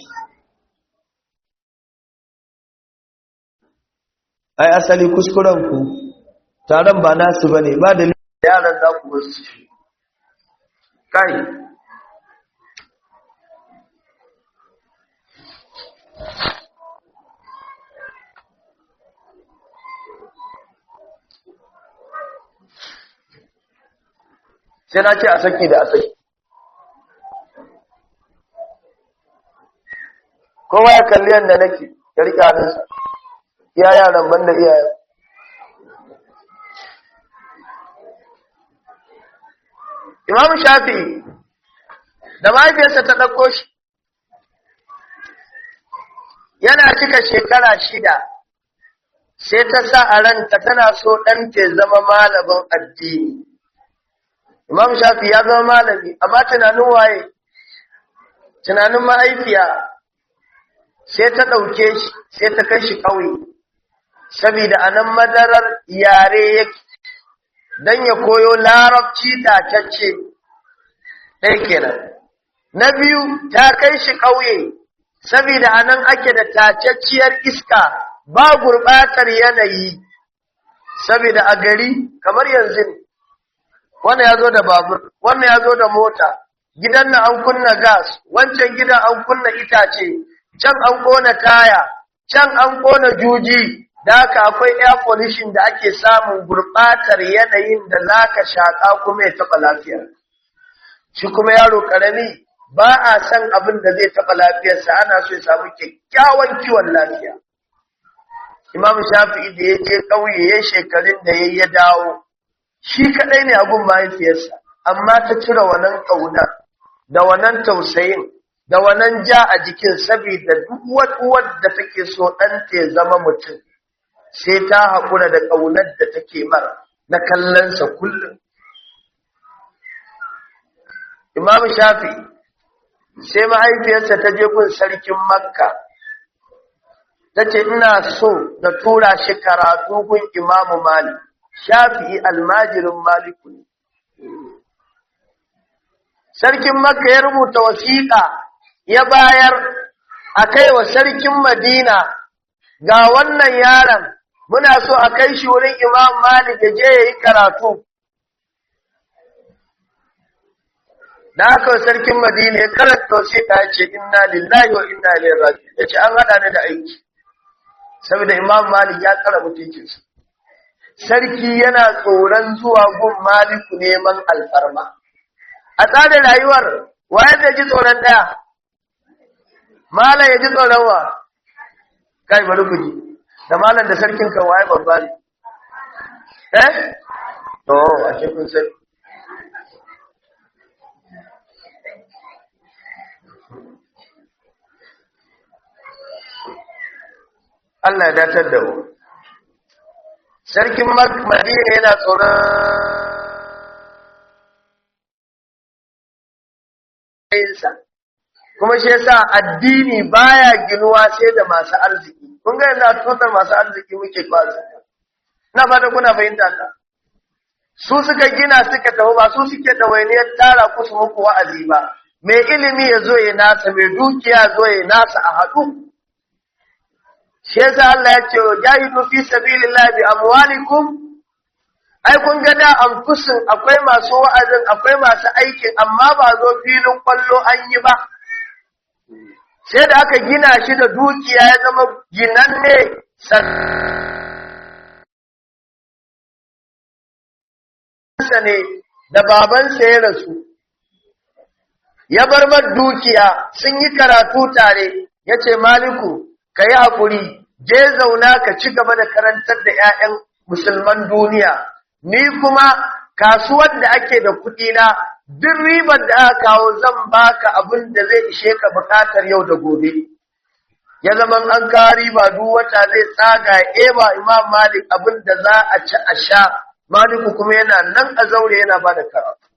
ai asali kuskurenku taron ba nasu ba ne ba da yaran za ku wasu kai sai na ce a saki da a saki kowa ya kalli yadda nake ya riƙe hannunsa iya yaran banda iyayen imam shafi'i da mahaifiyarsa ta ɗauko shi yana cika shekara shida sai ta sa a ranta tana so ɗanta ya zama malamin addini imam shafi ya zama malami amma tunanin waye tunanin mahaifiya sai ta ɗauke shi sai ta kai shi ƙauye saboda a nan madarar yare yake don ya koyo larabci tatacce ɗaya kenan na biyu ta kai shi ƙauye saboda a nan ake da tacacciyar iska ba gurɓatar yanayi saboda a gari kamar yanzu wannan ya zo da babur wannan ya zo da mota gidan nan an kunna gas wancan gidan an kunna itace can an ƙona taya can an ƙona juji da haka akwai air pollution da ake samun gurɓatar yanayin da za ka shaƙa kuma ya taɓa lafiyar shi kuma yaro ƙarami ba a san abin da zai taɓa lafiyarsa ana so ya samu kyakkyawan kiwon lafiya imam shafi'i da ya je ƙauye ya shekarun da ya ya dawo shi kaɗai ne abun mahaifiyarsa amma ta cire wannan ƙauna da wannan tausayin da wannan ja a jikin saboda duk wadda take so ɗanta ya zama mutum sai ta haƙura da ƙaunar da take mara na kallonsa kullum imam shafi sai mahaifiyarsa ta je gun sarkin makka ta ce ina so da tura shi karatu gun imamu malik shafi'i almajirin maliku ne sarkin makka ya rubuta wasiƙa ya bayar a kai wa sarkin madina ga wannan yaron muna so a kai shi wurin imam malik ya je ya yi karatu da aka wa sarkin madina ya karanta wasiƙa ya ce inna lillahi wa inna ilaihi raji'un ya ce an haɗa ni da aiki saboda imam malik ya tsara mutuncinsa sarki yana tsoron zuwa gun maliku neman alfarma a tsarin rayuwar waye zai ji tsoron ɗaya malam ya ji tsoron wa kai bari ku ji da malam da sarkin kan waye babba ne eh to a ce kun sai Allah ya datar da mu sarkin Madina yana tsoron sa kuma shi yasa addini baya ginuwa sai da masu arziki kun ga yanzu tutar masu arziki muke kwazo na fata kuna fahimta ta su suka gina suka tafi ba su suke ɗawainiyar tara ku su muku wa'azi ba mai ilimi ya zo ya nasa mai dukiya zo ya nasa a haɗu shi yasa Allah ya ce jahidu fi sabilillahi bi amwalikum ai kun ga da anfusin akwai masu wa'azin akwai masu aikin amma ba zo filin kwallo an yi ba sai da aka gina shi da dukiya ya zama ginanne sansa ne da babansa ya rasu ya bar mar dukiya sun yi karatu tare ya ce maliku ka yi haƙuri je zauna ka ci gaba da karantar da 'ya'yan musulman duniya ni kuma kasuwar da ake da kuɗina duk ribar da aka kawo zan baka abin da zai ishe ka buƙatar yau da gobe ya zama an kawo riba duk wata zai tsaga ya eba imam malik abin da za a ci a sha maliku kuma yana nan a zaure yana ba da karatu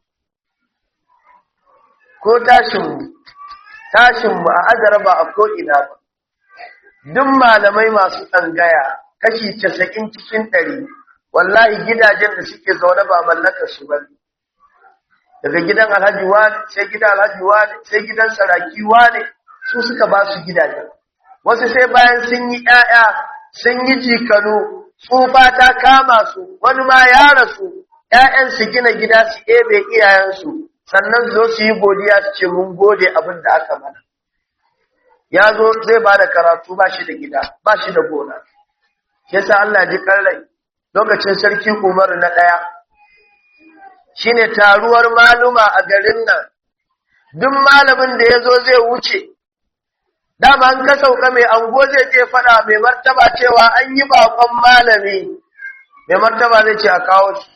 ko tashinmu tashinmu a azara ba a ko'ina ba duk malamai masu tsangaya kashi casa'in cikin ɗari wallahi gidajen da suke zaune ba mallakar su ba daga gidan alhaji wani sai gidan alhaji wani sai gidan saraki wani su suka ba su gidajen wasu sai bayan sun yi ƴaƴa sun yi jikanu tsufa ta kama su wani ma ya rasu ƴaƴan su gina gida su ɗebe iyayensu sannan zo su yi godiya su ce mun gode abin da aka mana ya zo zai ba da karatu ba shi da gida ba shi da gona yasa Allah ji rai lokacin sarki Umar na ɗaya shine taruwar maluma a garin nan duk malamin da ya zo zai wuce dama an ka sauka mai ango zai je faɗa mai martaba cewa an yi bakon malami mai martaba zai ce a kawo shi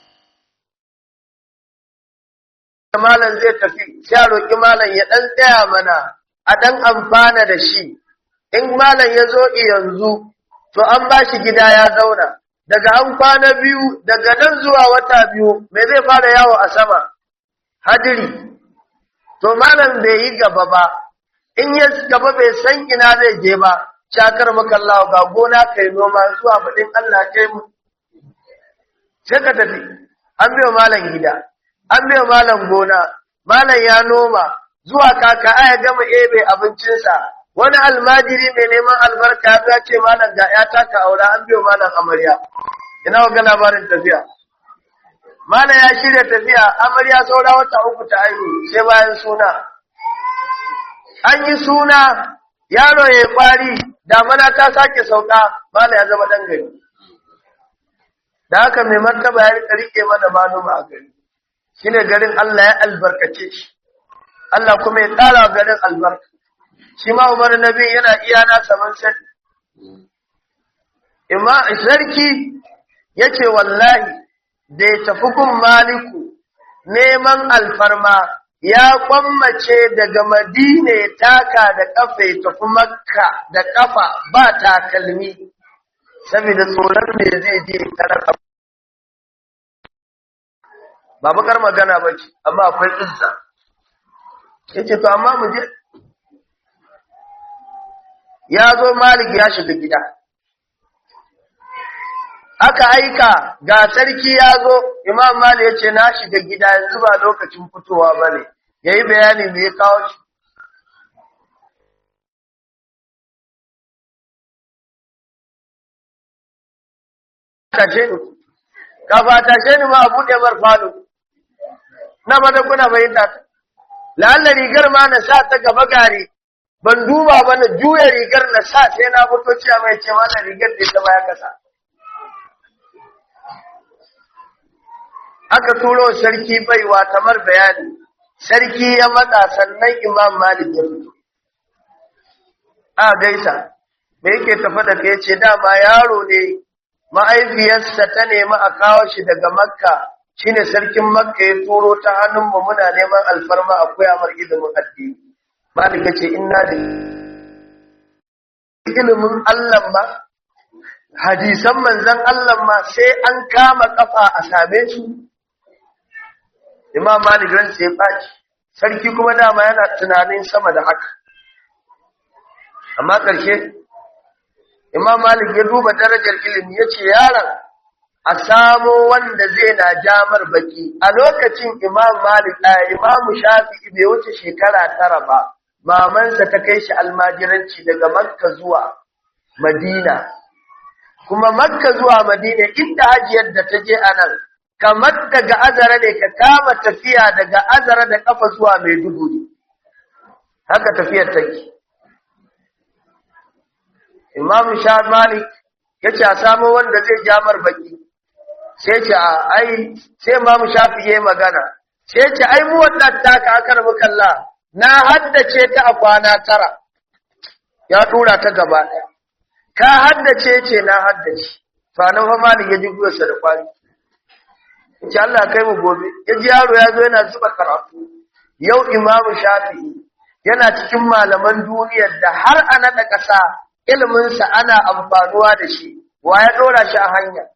malam zai tafi sai a roƙi malam ya ɗan tsaya mana a ɗan amfana da shi in malam ya zo yanzu to an ba shi gida ya zauna daga an kwana biyu daga nan zuwa wata biyu me zai fara yawo a sama hadiri to malam bai yi gaba ba in ya gaba bai san ina zai je ba shakar makallawa ga gona kai noma zuwa baɗin Allah kai mu sai ka tafi an biyo malam gida an biyo malam gona malam ya noma zuwa kaka ya gama ebe abincinsa wani almajiri mai neman albarka ya ce malam ga ya taka aura an biyo malam amarya ina ga labarin tafiya malam ya shirya tafiya amarya saura wata uku ta aihu sai bayan suna an yi suna yaro ya kwari damana ta sake sauka malam ya zama dan gari da haka mai martaba ya rike mana maluma a gari shine garin Allah ya albarkace shi Allah kuma ya ƙara garin albarka shi ma Umar Nabi yana iya na saman sani imma sarki yace wallahi da ya tafi gun maliku neman alfarma ya kwammace daga madina ya taka da kafa ya tafi makka da kafa ba takalmi saboda tsoron me zai je tarar ba bakar magana ba ce amma akwai izza yace to amma mu je ya zo malik ya shiga gida aka aika ga sarki ya zo imam malik ya ce na shiga gida yanzu ba lokacin fitowa ba ne ya yi bayani me ya kawo shi tashe ni kafa tashe ni ma a buɗe mar falo na mata kuna bayyana ta la'alla rigar ma na sa ta gaba gari ban duba ba na juya rigar na sa sai na fito cewa mai ce mana rigar da ta baya kasa aka turo sarki baiwa kamar bayani sarki ya matsa sannan imam malik ya fito a gaisa me yake tafa da kai ce dama yaro ne ma'aifiyarsa ta nemi a kawo shi daga makka shine sarkin makka ya turo ta hannunmu muna neman alfarma a koya mar ilimin addini malik ya ce inna da ilimin allah ma hadisan manzan allah ma sai an kama kafa a same su imam malik ran sai baki sarki kuma dama yana tunanin sama da haka amma ƙarshe imam malik ya duba darajar ilimi ya ce yaron a samo wanda zai na jamar baki a lokacin imam malik a imamu shafi'i bai wuce shekara tara ba mamansa ta kai shi almajiranci daga makka zuwa madina kuma makka zuwa madina inda hajiyar da ta je a nan kamar daga azara ne ka kama tafiya daga azara da kafa zuwa maiduguri haka tafiyar take imam sha malik ya ce a samu wanda zai jamar baki sai ce a ai sai imam shafi ya magana sai ce ai mu wannan taka akar mukalla na haddace ta a kwana tara ya tura ta gaba ɗaya ka haddace ce na haddace fa nan fa malik ya ji guyarsa da kwani ce Allah kai mu gobe ya ji yaro ya zo yana zuba karatu yau imamu shafi'i yana cikin malaman duniyar da har a naɗa ƙasa iliminsa ana amfanuwa da shi wa ya ɗora shi a hanya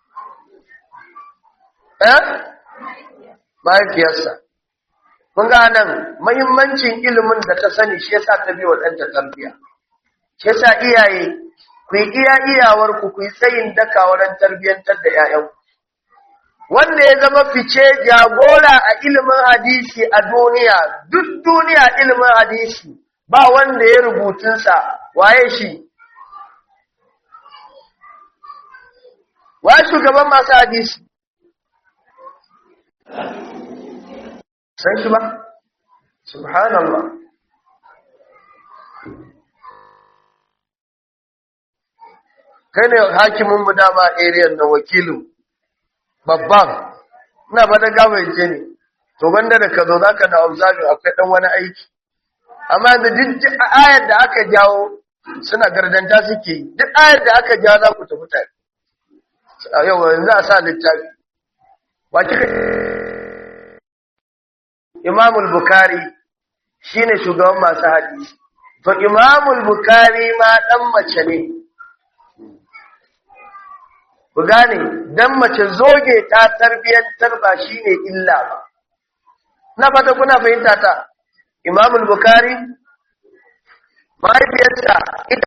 eh mahaifiyarsa mun ga nan mahimmancin ilimin da ta sani shi yasa ta bi wa ɗanta tarbiyya shi yasa iyaye ku yi iya iyawarku ku yi tsayin daka wurin tarbiyyantar da 'ya'yanku wanda ya zama fice jagora a ilimin hadisi a duniya duk duniya ilimin hadisi ba wanda ya rubutunsa waye shi waye shugaban masu hadisi san shi ba subhanallah kai ne hakimin mu dama area na wakilin babban ina ba da gawaice ne to banda da ka zo za ka na observing akwai ɗan wani aiki amma da duk ayar da aka jawo suna gardanta suke duk ayar da aka jawo za ku tafi tare a yau yanzu a sa littafi wa kika imamul bukari shine shugaban masu hadisi to imamul bukari ma ɗan mace ne ku gane dan mace zoge ta tarbiyantar ba shine illa ba na fata kuna fahimta ta Imam al-Bukhari mahaifiyarsa ita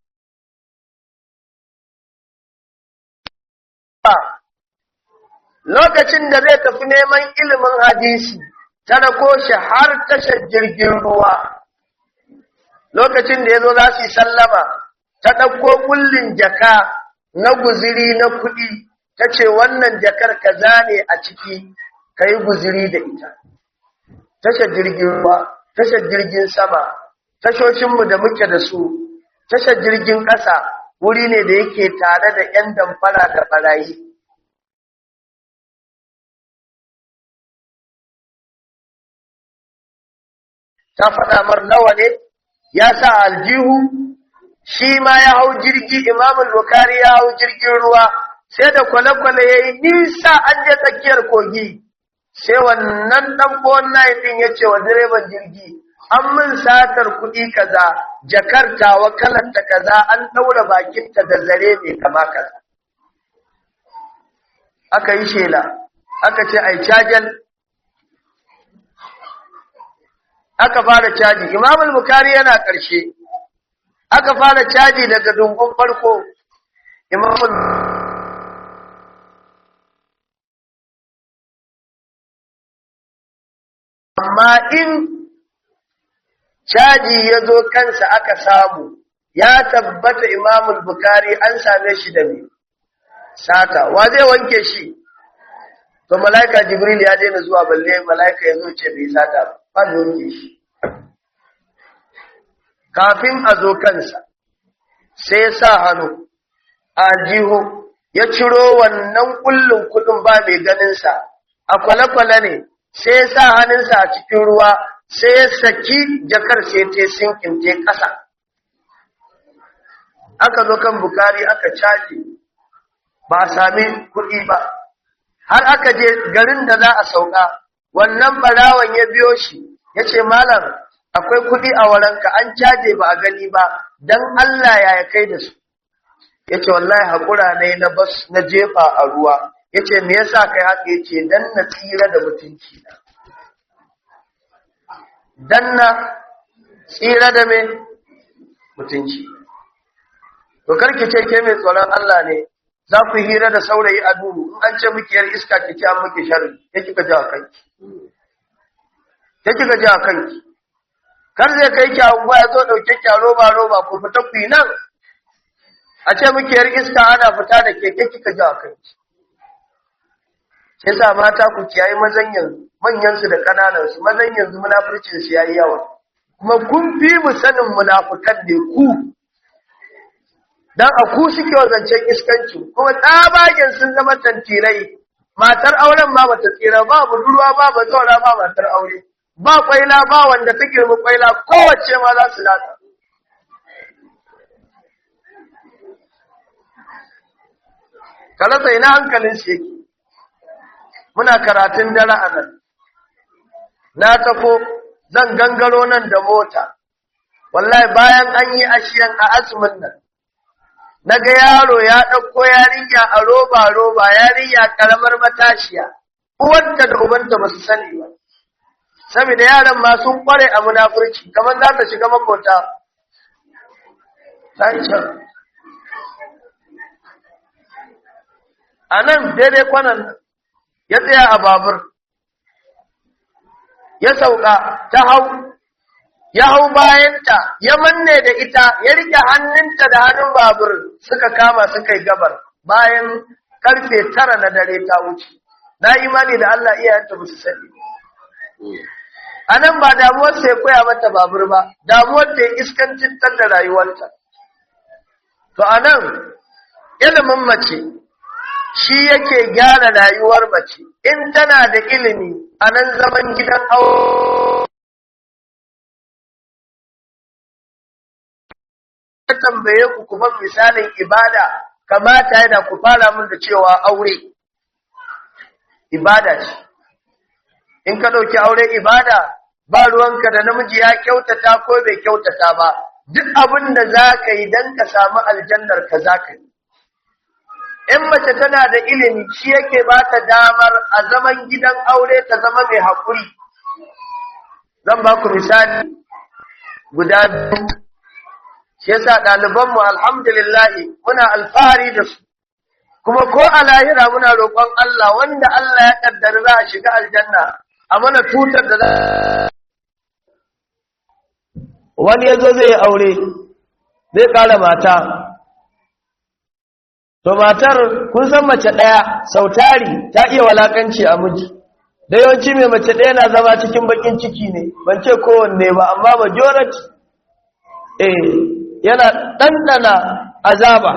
lokacin da zai tafi neman ilimin hadisi ta rako shi har tashar jirgin ruwa lokacin da ya zo za su yi sallama ta ɗauko kullin jaka na guziri na kuɗi ta ce wannan jakar kaza ne a ciki ka yi guziri da ita tashar jirgin ruwa tashar jirgin sama tashoshinmu da muke da su tashar jirgin ƙasa wuri ne da yake tare da 'yan damfara da ɓarayi ta faɗa mar nawa ne ya sa aljihu shi ma ya hau jirgi imamul bukari ya hau jirgin ruwa sai da kwale-kwale ya yi nisa an je tsakiyar kogi sai wannan ɗan buwan ɗin ya ce wa direban jirgi an min satar kuɗi kaza jakar tawa kalanta kaza an ɗaura bakinta da zare mai kama kaza aka yi shela aka ce ai cajal aka fara caji imamul bukari yana ƙarshe aka fara caji daga dungun farko imamul amma in caji ya zo kansa aka samu ya tabbata imamul bukari an same shi da me sata wa zai wanke shi to malaika jibril ya daina zuwa balle malaika ya zo ce bai sata ba da wanke shi kafin a zo kansa sai ya sa hannu a aljihu ya ciro wannan kullun kudin ba mai ganinsa a kwale-kwale ne sai ya sa hannunsa a cikin ruwa sai ya saki jakar sai ta sinkin te ƙasa aka zo kan bukari aka caji ba a sami kuɗi ba har aka je garin da za a sauka wannan barawan ya biyo shi ya ce malam akwai kuɗi a waranka an caje ba a gani ba don Allah ya kai da su ya ce wallahi haƙura ne na bas na jefa a ruwa ya ce me yasa kai haka ya ce don na tsira da mutunci na don na tsira da me mutunci to karki ce ke mai tsoron Allah ne za ku hira da saurayi a duhu in an ce muke yar iska ki ce an muke sharri ya kika ji a kanki ya kika ji a kanki kar zai kai ki anguwa ya zo dauke ki a roba roba ku fita ku yi nan a ce muke yar iska ana fita da keke kika ji a kanki sai sa mata ku kiyaye mazan yanzu manyan su da kananan su mazan yanzu munafurcin su yayi yawa kuma kun fi mu sanin munafukan ne ku dan a ku suke zancen iskanci kuma tsabagen sun zama tantirai matar auren ma bata tsira ba budurwa ba ba zaura ba matar aure ba kwaila ba wanda ta girma kwaila kowace ma za su lata kalasa ina hankalin shi yake muna karatun dare a nan na tafo zan gangaro nan da mota wallahi bayan an yi ashiyan a azumin nan naga yaro ya ɗauko yarinya a roba-roba yarinya ƙaramar matashiya uwanta da ubanta ba su sani ba saboda yaran ma sun ƙware a munafurci kamar za ta shiga makota a nan daidai kwanan ya tsaya a babur ya sauka ta hau ya hau bayanta ya manne da ita ya rike hannunta da hannun babur suka kama suka yi gabar bayan karfe tara na dare ta wuce na imani da Allah iyayenta ba su sani a nan ba damuwar sai koya mata babur ba damuwar ta iskancin da rayuwarta to a nan ilimin mace shi yake gyara rayuwar mace in tana da ilimi a nan zaman gidan aure ya tambaye ku kuma misalin ibada kamata yana ku fara mun da cewa aure ibada ce in ka ɗauki aure ibada ba ruwanka da namiji ya kyautata ko bai kyautata ba duk abin da za ka yi don ka samu aljannar ka za ka yi in mace tana da ilimi shi yake ba ta damar a zaman gidan aure ta zama mai haƙuri zan ba ku misali guda biyu shi yasa ɗalibanmu alhamdulillahi muna alfahari da su kuma ko a lahira muna roƙon Allah wanda Allah ya ƙaddari za a shiga aljanna a mana tutar da za wani ya zo zai aure zai ƙara mata to matar kun san mace ɗaya sautari ta iya walakanci a miji da yawanci mai mace ɗaya na zama cikin bakin ciki ne ban ce kowanne ba amma majority eh yana ɗanɗana azaba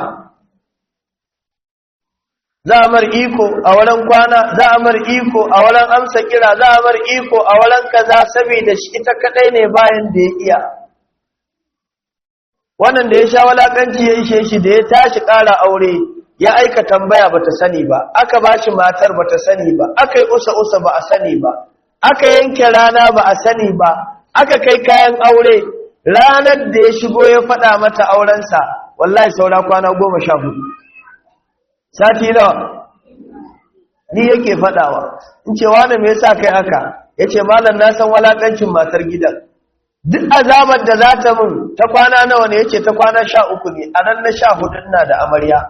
za a mar iko a wurin kwana za a mar iko a wurin amsa kira za a mar iko a wurin kaza saboda shi ita kadai ne bayan da ya iya wannan da ya sha walakanci ya ishe shi da ya tashi ƙara aure ya aika tambaya bata sani ba aka bashi matar bata sani ba aka yi usa usa ba a sani ba aka yanke rana ba a sani ba aka kai kayan aure ranar da ya shigo ya faɗa mata aurensa wallahi saura kwana goma sha hudu sati nawa ni yake faɗawa in ce wani me yasa kai haka ya ce malam na san walakancin matar gidan duk azabar da za ta mun ta kwana nawa ne ya ce ta kwana sha uku ne a nan na sha hudun na da amarya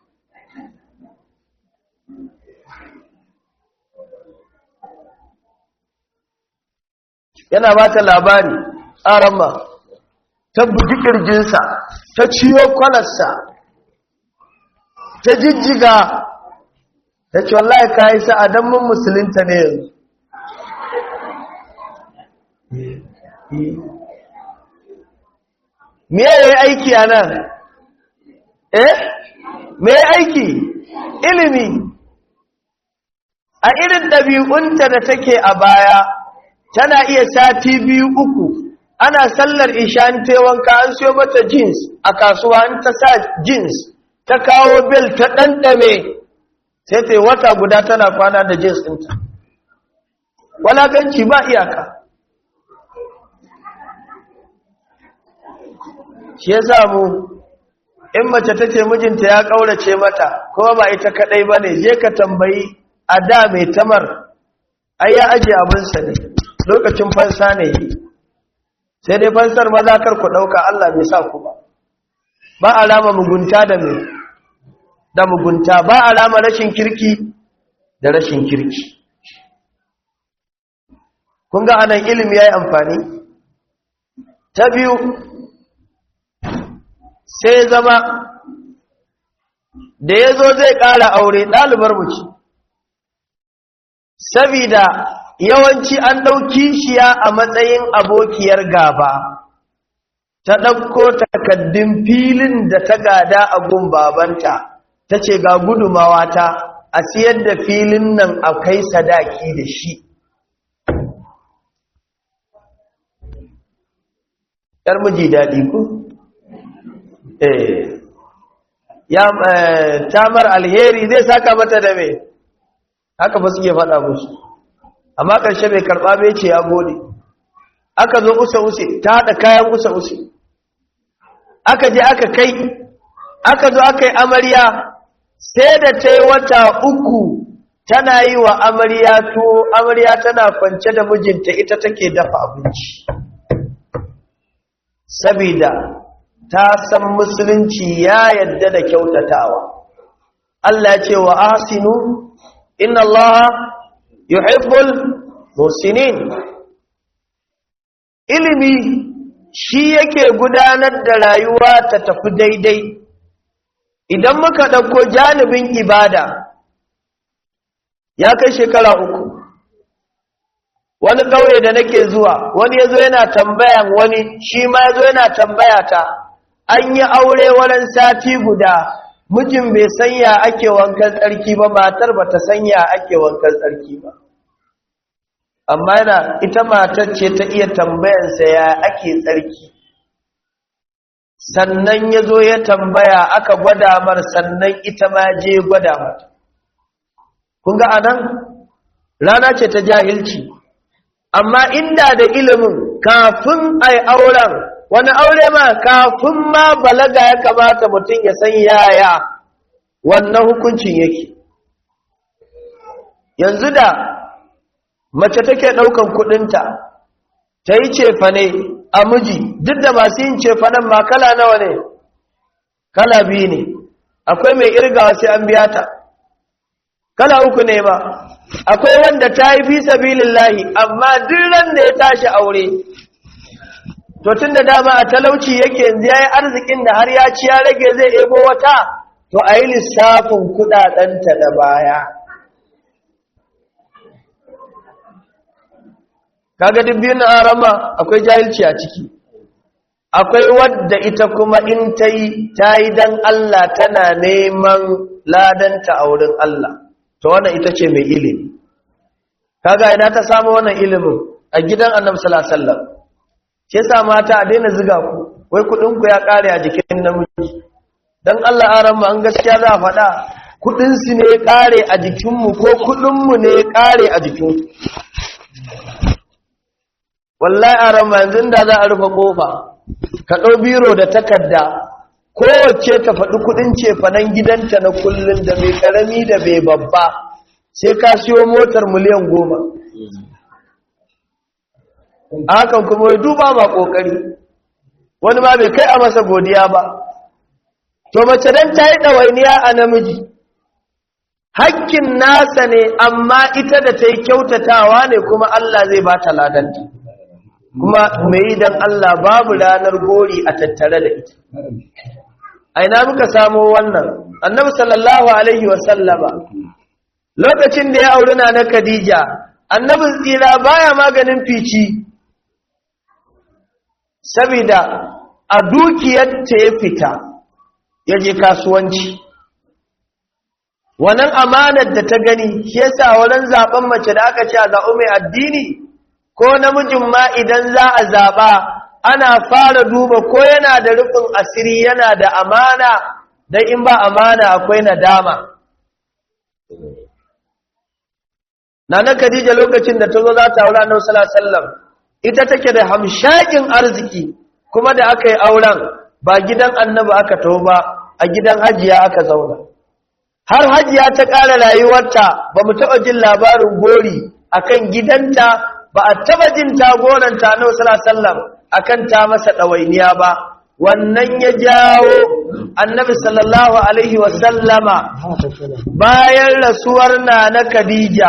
yana ba ta labari ƙaramma ta bugi ƙirjinsa ta ciyo kwalarsa ta jijjiga ta ce wallahi ka yi sa'adan mun musulunta ne yanzu me ya yi aiki a nan eh me ya aiki ilimi a irin ɗabi'unta da take a baya tana iya sati biyu uku ana sallar ishan wanka an siyo mata jeans a kasuwa an ta sa jeans ta kawo bel ta ɗanɗame sai ta yi wata guda tana kwana da jeans ɗinta walakanci ba iyaka shi ya samu in mace ta ce mijinta ya ƙaurace mata kuma ba ita kaɗai ba ne je ka tambayi a da mai tamar ai ya ajiye abinsa ne lokacin fansa ne yi sai dai fansar maza kar ku ɗauka Allah bai sa ku ba ba alama mugunta da mai da mugunta ba alama rashin kirki da rashin kirki kun ga anan ilimi ya yi amfani ta biyu sai zama da ya zo zai ƙara aure ɗalibar mace sabida yawanci an ɗauki shiya a matsayin abokiyar gaba ta ɗauko takaddun filin da ta gada a gun babanta ta ce ga gudumawa ta a siyar da filin nan a kai sadaki da shi ‘yar miji daɗi ku? eh ya tamar alheri zai saka mata da me haka ba suke faɗa musu amma ƙarshe bai karɓa bai ce ya gode aka zo usa-use ta haɗa kayan usa-use aka je aka kai aka zo aka yi amarya sai da ta yi wata uku tana yi wa amarya to amarya tana kwance da mijinta ita take dafa abinci sabida ta san musulunci ya yadda da kyautatawa Allah ya ce wa asinu inna Allah yuhibbul musinin ilimi shi yake gudanar da rayuwa ta tafi daidai idan muka ɗauko janibin ibada ya kai shekara uku wani ƙauye da nake zuwa wani ya zo yana tambayan wani shi ma ya zo yana tambaya ta an yi aure wurin sati guda mijin bai sanya ake wankan tsarki ba matar ba ta sanya ake wankan tsarki ba amma yana ita matar ce ta iya tambayansa ya ake tsarki sannan ya zo ya tambaya aka gwada mar sannan ita ma je gwada mata kun ga anan rana ce ta jahilci amma inda da ilimin kafin ai auren wani aure ma kafin ma balaga ya kamata mutum ya san yaya wannan hukuncin yake yanzu da mace take ɗaukan kuɗinta ta yi cefane a miji duk da masu yin cefanen ma kala nawa ne kala biyu ne akwai mai irgawa sai an biya ta kala uku ne ba akwai wanda ta yi fi sabilillahi amma duk ran da ya tashi aure to tun da dama a talauci yake yanzu ya yi arzikin da har ya ci ya rage zai ebo wata to a yi lissafin kudadenta da baya kaga dubbin arama akwai jahilci a ciki akwai wadda ita kuma in ta yi ta yi don Allah tana neman ladanta a wurin Allah to wannan ita ce mai ilimi kaga ina ta samu wannan ilimin a gidan annabi sallallahu alaihi wasallam shi yasa mata a daina ziga ku wai kudin ku ya kare a jikin namiji dan Allah aran mu an gaskiya za a faɗa kudin su ne ya kare a jikin mu ko kudin mu ne ya kare a jikin wallahi aran mu yanzu da za a rufe kofa ka dau biro da takarda kowace ta faɗi kudin cefanen gidanta na kullun da mai karami da mai babba sai ka siyo motar miliyan goma hakan kuma ya duba ma kokari wani ma bai kai a masa godiya ba to mace dan ta yi ɗawainiya a namiji hakkin nasa ne amma ita da ta yi kyautatawa ne kuma Allah zai ba ta ladanta kuma mai idan Allah babu ranar gori a tattare da ita aina muka samo wannan annabi sallallahu alaihi wasallama lokacin da ya auri na na Khadija annabin tsira baya maganin fici saboda a dukiyar ta ya fita ya je kasuwanci wannan amanar da ta gani shi yasa wurin zaben mace da aka ce a zaɓi mai addini ko namijin ma idan za a zaɓa ana fara duba ko yana da rufin asiri yana da amana don in ba amana akwai nadama Nana Khadija lokacin da ta zo za ta aure Annabi sallallahu alaihi wasallam ita take da hamshakin arziki kuma da aka yi auren ba gidan Annabi aka taho ba a gidan Hajiya aka zauna har Hajiya ta ƙara rayuwarta ba mu taɓa jin labarin gori akan gidanta ba a taɓa jin ta goranta Annabi sallallahu alaihi wasallam akan ta masa ɗawainiya ba wannan ya jawo Annabi sallallahu alaihi wasallama bayan rasuwar na na Khadija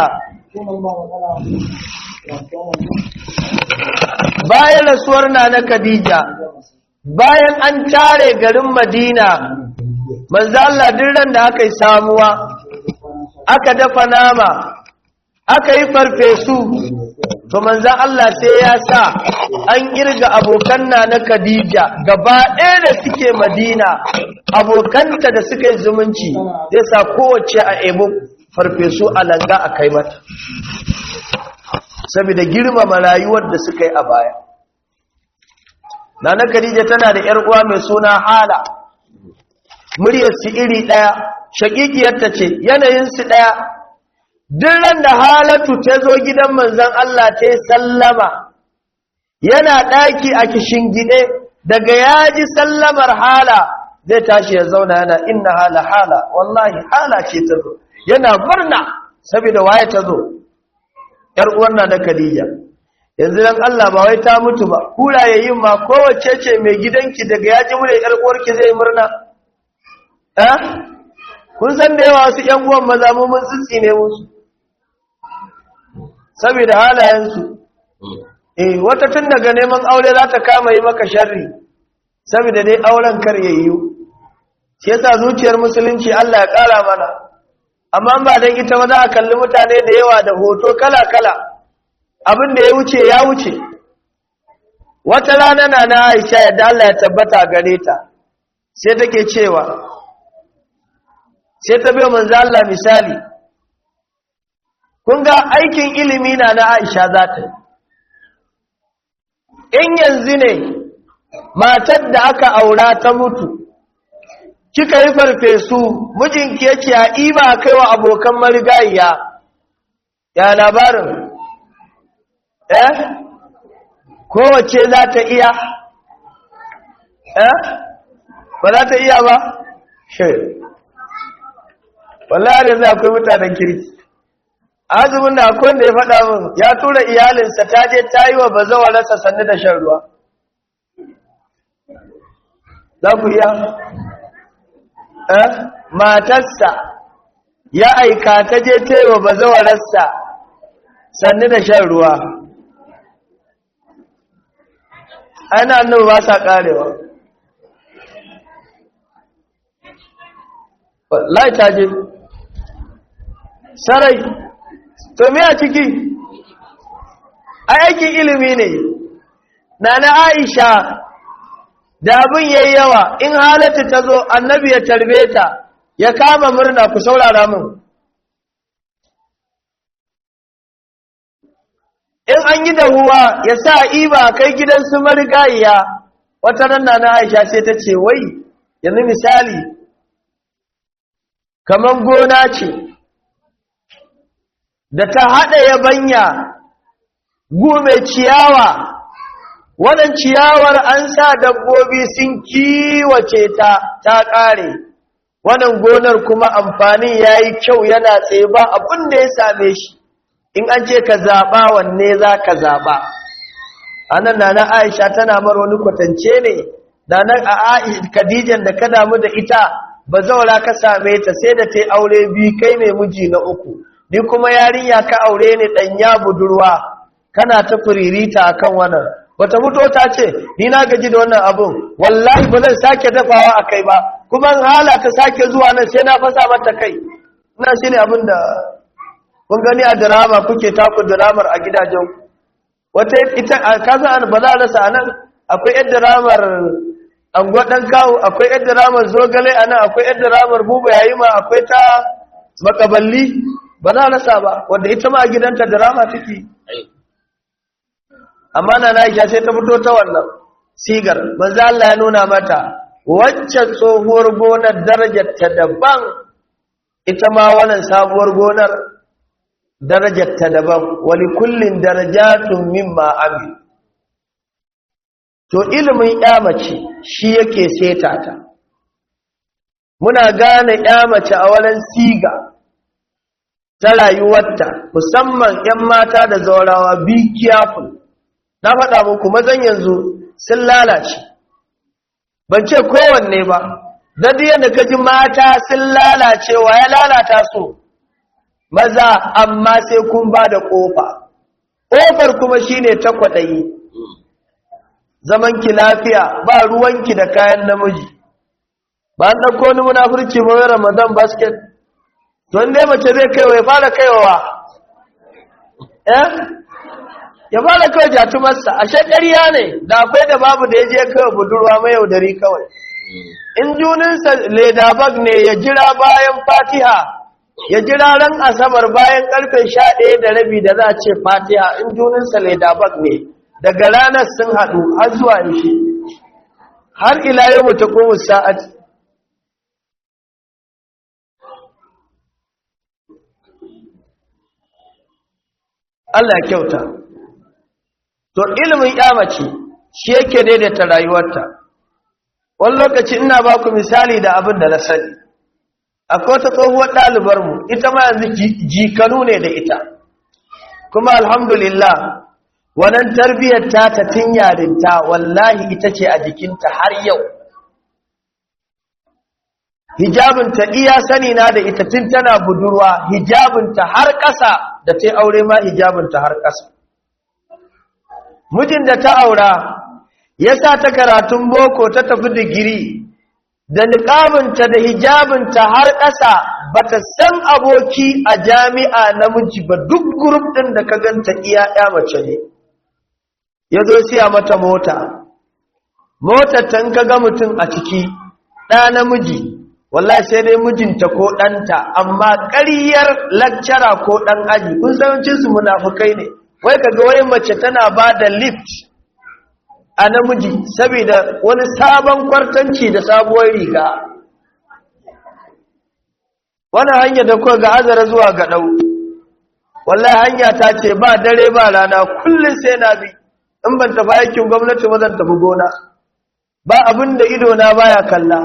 bayan rasuwar na na Khadija bayan an tare garin Madina manzo Allah ran da aka yi samuwa aka dafa nama aka yi farfesu to manzo Allah sai ya sa an kirga abokan na na Khadija gaba ɗaya da suke Madina abokanta da suka yi zumunci zai sa kowace a ebo farfesu a langa a kai mata saboda girmama rayuwar da suka yi a baya nana khadija tana da yar uwa mai suna hala muryar su iri daya shakikiyarta ce yanayin su daya duk ran da halatu ta zo gidan manzon Allah ta sallama yana daki a kishin gide daga yaji sallamar hala zai tashi ya zauna yana inna hala hala wallahi hala ce ta zo yana murna saboda waye ta zo ‘yar uwanna na Khadija, yanzu dan Allah ba wai ta mutu ba, kura ya yi ma kowace ce mai gidanki daga ya ji mure ‘yar uwarki zai murna? Eh? Kun san da yawa wasu ‘yan uwan maza mu mun tsitsi ne musu, saboda halayensu. Eh, wata tun daga neman aure za ta kama yi maka sharri, saboda dai auren kar ya yiwu. Shi yasa zuciyar musulunci Allah ya ƙara mana. amma ba don ita ba za a kalli mutane da yawa da hoto kala-kala abin da ya wuce ya wuce wata rana na na aisha yadda Allah ya tabbata gare ta sai take cewa sai ta biyo manzo Allah misali kun ga aikin ilimi na na aisha za ta in yanzu ne matar da aka aura ta mutu kika yi farfesu mijinki yake a iba kai wa abokan marigayiya ya labarin eh kowace za ta iya eh ba za ta iya ba shi wallahi da akwai mutanen kirki azumin da akwai da ya faɗa min ya tura iyalinsa ta je ta yi wa bazawararsa sannu da shan ruwa za ku iya matarsa ya aika ta je taiwa bazawararsa sannu da shan ruwa ana nan ba sa karewa lai ta je sarai to me a ciki aikin ilimi ne na na aisha da abin yayi yawa in halatta ta zo annabi ya tarbe ta ya kama murna ku saurara min in an yi dahuwa ya sa iba kai gidan su marigayiya wata ranna na aisha sai ta ce wai yanzu misali kaman gona ce da ta haɗa yabanya gume ciyawa wannan ciyawar an sa dabbobi sun kiwace ta ta ƙare wannan gonar kuma amfanin ya yi kyau yana tsaye ba abin da ya same shi in an ce ka zaɓa wanne za ka zaɓa anan nana Aisha tana mar wani kwatance ne da nan a Khadijan da ka damu da ita ba zaura ka same ta sai da ta aure biyu kai ne miji na uku ni kuma yarinya ka aure ni ɗanya budurwa kana ta furirita akan wannan wata fito ta ce ni na gaji da wannan abun wallahi ba zan sake dafawa a kai ba kuma in hala ta sake zuwa nan sai na fasa mata kai ina shi ne abin da kun gani a drama kuke taku dramar a gidajen wata ita kaza an ba za a rasa anan akwai yan dramar anguwa dan kawo akwai yan dramar zogale anan akwai yan dramar buba yayima akwai ta makaballi ba za a rasa ba wanda ita ma a gidanta drama take amma na Aisha sai ta fito ta wannan sigar manzo Allah ya nuna mata waccan tsohuwar gonar darajar ta daban ita ma wannan sabuwar gonar darajar ta daban wali kullin darajatun mimma amil to ilimin mace shi yake seta ta muna gane mace a wurin siga ta rayuwarta musamman 'yan mata da zaurawa be careful na faɗa muku mazan yanzu sun lalace ban ce kowanne ba don yadda ka ji mata sun lalace wa ya lalata su maza amma sai kun ba da ƙofa ƙofar kuma shine ta kwaɗayi zamanki lafiya ba ruwanki da kayan namiji ba an ɗauko wani munafurci mai ramadan basket don dai mace zai kaiwa ya fara kaiwa eh ya fara kawai jatumarsa a shekariya ne da akwai da babu da ya je kawai budurwa mai yaudari kawai in juninsa ledabag ne ya jira bayan fatiha ya jira ran asabar bayan karfe sha ɗaya da rabi da za a ce fatiha in juninsa ledabag ne daga ranar sun haɗu har zuwa yaushe har ila yau mutu ko sa'ad Allah kyauta to ilimin mace shi yake daidaita rayuwarta wani lokaci ina ba ku misali da abin da na sani akwai wata tsohuwar ɗalibarmu ita ma yanzu jikanu ne da ita kuma alhamdulillah wannan tarbiyyar ta ta tun yarinta wallahi ita ce a jikinta har yau hijabinta iya sani na da ita tun tana budurwa hijabinta har ƙasa da ta aure ma hijabinta har ƙasa mijin da ta aura ya sa ta karatun boko ta tafi digiri da niƙabinta da hijabinta har ƙasa ba ta san aboki a jami'a namiji ba duk gurup ɗin da ka ganta iya ya mace ne ya zo siya mata mota motar tan ka ga mutum a ciki ɗa namiji wallahi sai dai mijinta ko ɗanta amma ƙaryar lakcara ko ɗan aji kun sancinsu munafukai ne wai kaga wai mace tana ba da lift a namiji saboda wani sabon kwartanci da sabuwar riga wani hanya da kuwa ga azara zuwa ga ɗau wallahi hanya ta ce ba dare ba rana kullum sai na bi in ban tafi aikin gwamnati ba zan tafi gona ba abin da idona baya kalla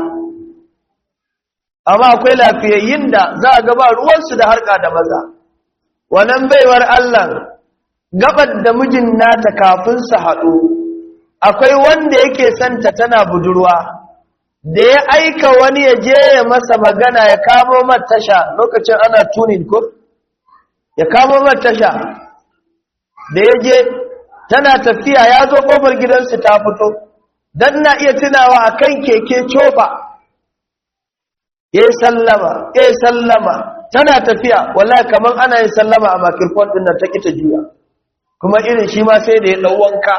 amma akwai lafiyayyin da za a gaba ruwansu da harka da maza wannan baiwar Allah gabar da mijin nata kafin su haɗu akwai wanda yake santa tana budurwa da ya aika wani ya je ya masa magana ya kamo tasha lokacin ana tunin ko ya kamo tasha da ya je tana tafiya ya zo ƙofar gidansu ta fito don na iya tunawa a kan keke cofa ya sallama ya sallama tana tafiya wallahi kamar ana yin sallama a makirfon ɗin nan ta ƙita juya kuma irin shi ma sai da ya ɗau wanka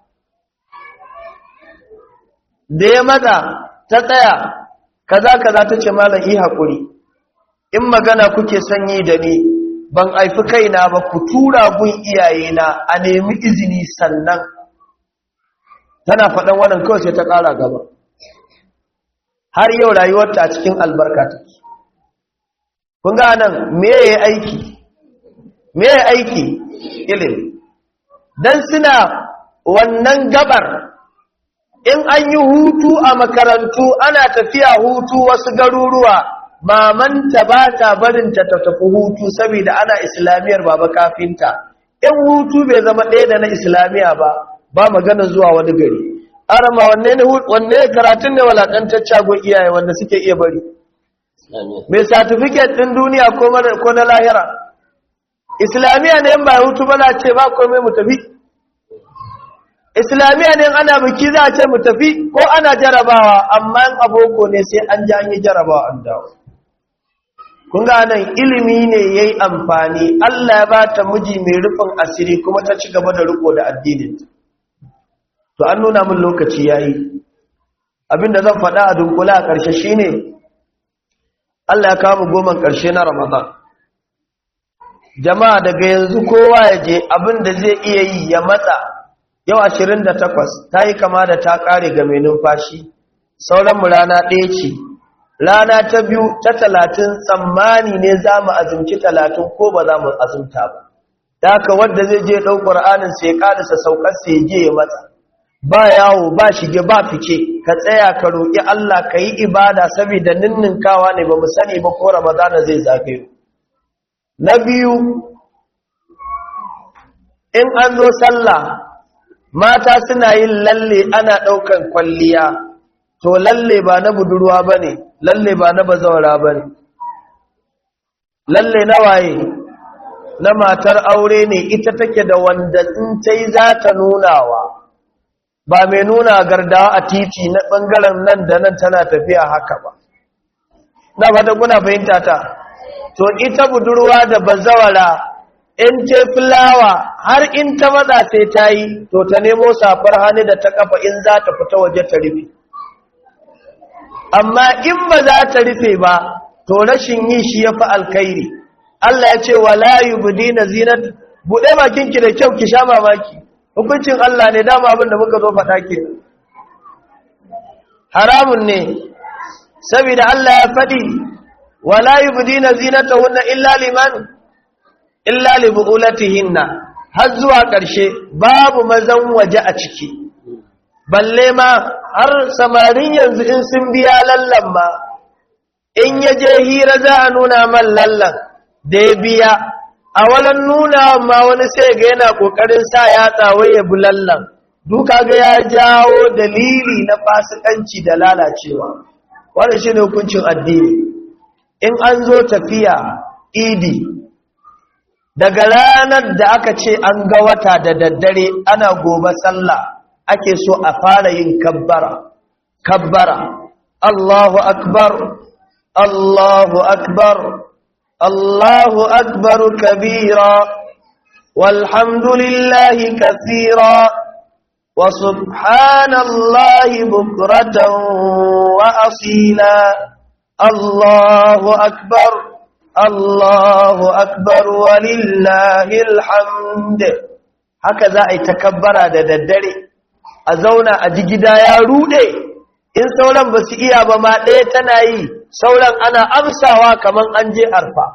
da ya matsa ta tsaya kaza kaza ta ce malam yi haƙuri in magana kuke sanyi da ni ban aifi kaina ba ku tura gun iyayena a nemi izini sannan tana faɗan wannan kawai sai ta ƙara gaba har yau rayuwarta a cikin albarka take kun ga nan me ya aiki me ya aiki ilimi dan suna wannan gabar in an yi hutu a makarantu ana tafiya hutu wasu garuruwa mamanta ba ta barinta ta tafi hutu saboda ana islamiyar baba kafinta in hutu bai zama ɗaya da na islamiya ba ba magana zuwa wani gari arama wanne ne wanne karatun ne walakantacce gon iyaye wanda suke iya bari mai certificate din duniya ko ko na lahira islamiya ne in ba hutu ba na ce ba komai mu tafi islamiya ne ana biki za a ce mu tafi ko ana jarabawa amma in aboko ne sai an ji an yi jarabawa an dawo kun ga nan ilimi ne yayi amfani Allah ya bata miji mai rufin asiri kuma ta ci gaba da riko da addinin to an nuna min lokaci yayi abinda zan faɗa a dunkula a ƙarshe shine Allah ya kawo mu goman ƙarshe na Ramadan jama'a daga yanzu kowa ya je abinda zai iya yi ya matsa yau 28 ta yi kama da ta ƙare ga mai numfashi sauran mu rana ɗaya ce rana ta biyu ta talatin tsammani ne za mu azumci talatin ko ba za mu azumta ba da haka wadda zai je ɗau ƙwar'anin sai ƙadisa saukar sai je ya matsa ba yawo ba shige ba fice ka tsaya ka roƙi Allah ka yi ibada saboda ninninkawa ne ba mu sani ba ko ramadana zai zagayo na biyu in an zo sallah mata suna yin lalle ana ɗaukan kwalliya to lalle ba na budurwa ba ne lalle ba na bazawara ba ne lalle na waye na matar aure ne ita take da wanda in ta yi za ta nunawa ba mai nuna gardawa a titi na ɓangaren nan da nan tana tafiya haka ba na fata kuna fahimta ta to ita budurwa da bazawara in ce fulawa har in ta matsa sai ta yi to ta nemo safar hannu da ta kafa in za ta fita waje ta rufe amma in ba za ta rufe ba to rashin yi shi ya fi alkairi Allah ya ce wa layu budina zinat buɗe bakinki da kyau ki sha mamaki hukuncin Allah ne dama abin da muka zo faɗa ke haramun ne saboda Allah ya faɗi wa layu budina zinatahunna illa liman illa li bu'ulatihinna har zuwa ƙarshe babu mazan waje a ciki balle ma har samarin yanzu in sun biya lallan ma in ya je hira za a nuna man lallan da ya biya a walan nuna ma wani sai ga yana kokarin sa ya tsawai ya bi lallan duka ga ya jawo dalili na fasikanci da lalacewa wannan shine hukuncin addini in an zo tafiya idi daga ranar da aka ce an ga wata da daddare ana gobe sallah ake so a fara yin kabbara kabbara Allahu akbar Allahu akbar Allahu akbar kabira walhamdulillahi kathira wa subhanallahi bukratan wa asila Allahu akbar Allahu akbar walillahil hamd haka za a yi takabbara da daddare a zauna a ji gida ya rude in sauran ba su iya ba ma ɗaya tana yi sauran ana amsawa kamar an je arfa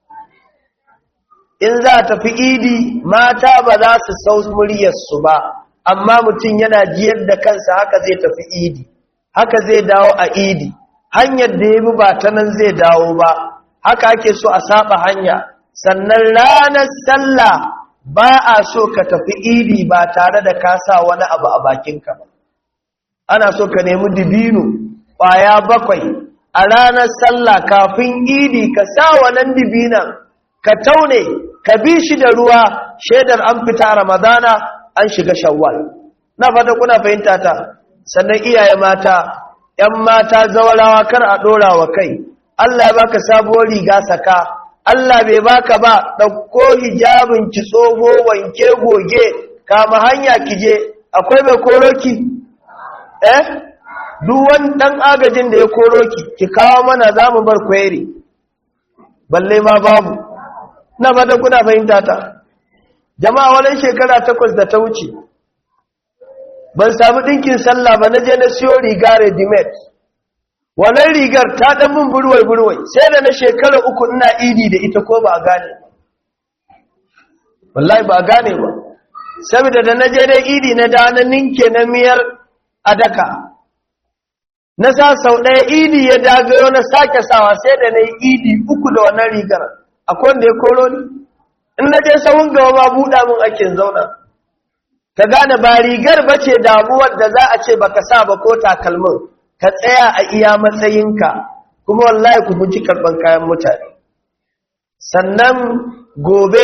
in za a tafi idi mata ba za su sau muryarsu ba amma mutum yana jiyar da kansa haka zai tafi idi haka zai dawo a idi hanyar da ya bi ba ta nan zai dawo ba haka ake so a saba hanya sannan ranar sallah ba a so ka tafi idi ba tare da ka sa wani abu a bakinka ba ana so ka nemi dibino ƙwaya bakwai a ranar sallah kafin idi ka sa wannan dibinan ka taune ka bi shi da ruwa shaidar an fita ramadana an shiga shawwal na fata kuna fahimta ta sannan iyaye mata ‘yan mata zawarawa kar a ɗora wa kai Allah ya baka sabuwar riga saka Allah bai baka ba ɗauko hijabin ki tsoho wanke goge kama hanya ki je akwai mai koroki eh duk wani ɗan agajin da ya koroki ki kawo mana za mu bar kweri balle ma babu na fata kuna fahimta ta jama'a wani shekara takwas da ta wuce ban samu ɗinkin sallah ba na je na siyo riga readymade wannan rigar ta ɗan min burwai-burwai sai da na shekara uku ina idi da ita ko ba a gane wallahi ba a gane ba saboda da na je dai idi na da na ninke na miyar a daka na sa sau ɗaya idi ya dagayo na sake sawa sai da na yi idi uku da wannan rigar akwai wanda ya koro ni in na je sahun gaba ba buɗa min ake zauna ka gane ba rigar bace damuwar da za a ce baka sa ba ko takalmin ka tsaya a iya matsayinka kuma wallahi ku guji karban kayan mutane sannan gobe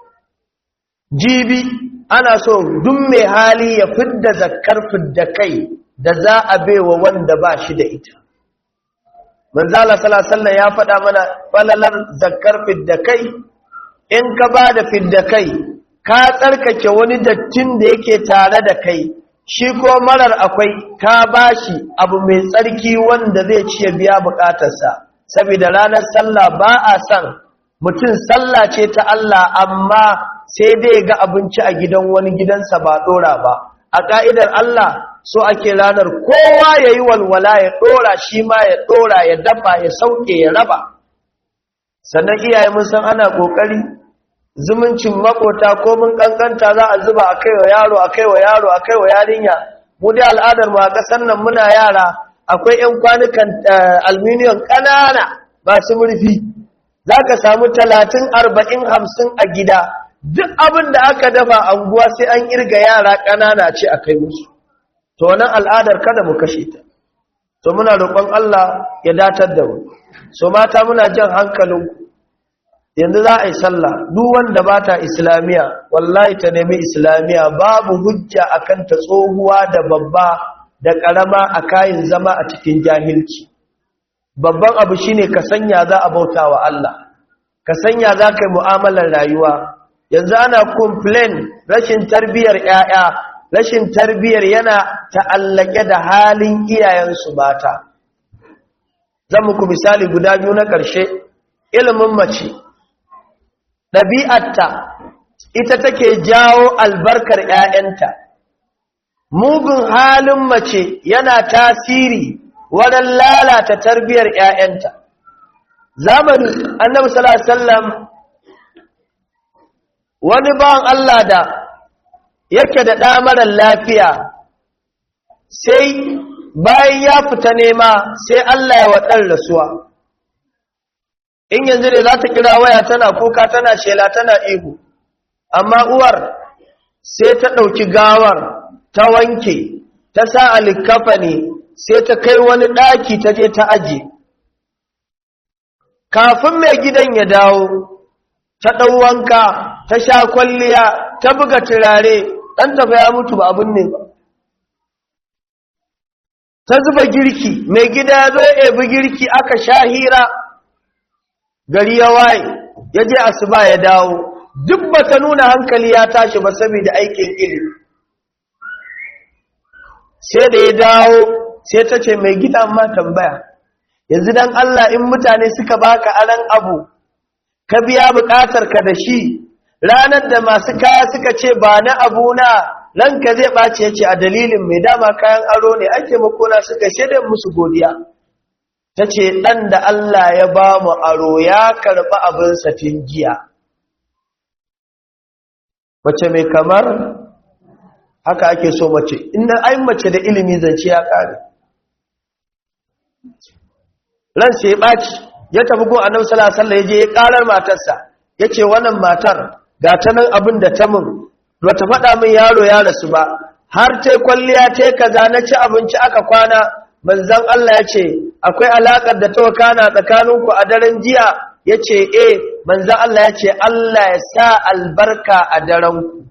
jibi ana so duk mai hali ya fidda zakkar fidda kai da za a baiwa wanda ba shi da ita manzala sallallahu ya faɗa mana falalar zakkar fidda kai in ka ba da fidda kai ka tsarkake wani dattin da yake tare da kai shi ko marar akwai ka bashi abu mai tsarki wanda zai ci ya biya bukatarsa saboda ranar sallah ba a san mutum sallah ce ta Allah amma sai dai ga abinci a gidan wani gidansa ba dora ba a ka'idar Allah so ake ranar kowa ya yi walwala ya dora shi ma ya dora ya dafa ya sauke ya raba sannan iyaye mun san ana kokari zumuncin makota ko mun kankanta za a zuba a kai wa yaro a kai wa yaro a kai wa yarinya mu dai al'adar mu a ƙasar nan muna yara akwai 'yan kwanukan aluminium ƙanana masu murfi za ka samu talatin arba'in hamsin a gida duk abin da aka dafa anguwa sai an irga yara ƙanana ce a kai musu to wannan al'adar kada mu kashe ta to muna roƙon Allah ya datar da mu so mata muna jan hankalinku yanzu za a yi sallah duk wanda ba ta islamiya wallahi ta nemi islamiya babu hujja akan ta tsohuwa da babba da karama a kayan zama a cikin jahilci babban abu shine ka sanya za a bauta wa Allah ka sanya za ka yi mu'amalar rayuwa yanzu ana complain rashin tarbiyyar 'ya'ya rashin tarbiyyar yana ta'allake da halin iyayensu mata zan muku misali guda biyu na ƙarshe ilimin mace ɗabi'arta ita take jawo albarkar ‘ya'yanta. Mugun halin mace yana tasiri wurin lalata tarbiyar ‘ya'yanta. Zamani annabi sallam wani bawan Allah da yake da ɗamarar lafiya sai bayan ya fita nema sai Allah ya waɗar rasuwa. in yanzu ne za ta kira waya tana kuka tana shela tana ihu amma uwar sai ta ɗauki gawar ta wanke ta sa alikafa ne sai ta kai wani ɗaki ta je ta aje kafin mai gidan ya dawo ta ɗau wanka ta sha kwalliya ta buga turare ɗan tafa ya mutu ba abin ne ba ta zuba girki mai gida ya zo ya ebi girki aka sha hira gari ya waye ya je asuba ya dawo duk ba ta nuna hankali ya tashi ba saboda aikin ilimi sai da ya dawo sai ta ce mai gida ma tambaya yanzu dan Allah in mutane suka baka aran abu ka biya bukatar ka da shi ranar da masu kaya suka ce ba na abu na ranka zai ɓace ya ce a dalilin mai dama kayan aro ne ake makona suka shaidar musu godiya ta ce ɗan da Allah ya ba mu aro ya karɓi abinsa tun jiya mace mai kamar haka ake so mace inda ai mace da ilimi zance ya ƙare ran sai ɓaci ya tafi gun annabi sallallahu alaihi ya je ya ƙarar matarsa ya ce wannan matar ga ta nan abin da ta mun ba ta faɗa min yaro ya rasu ba har ta kwalliya ta kaza na ci abinci aka kwana manzan Allah ya ce akwai alaƙar da ta wakana tsakaninku a daren jiya ya ce e manzan Allah ya ce Allah ya sa albarka a darenku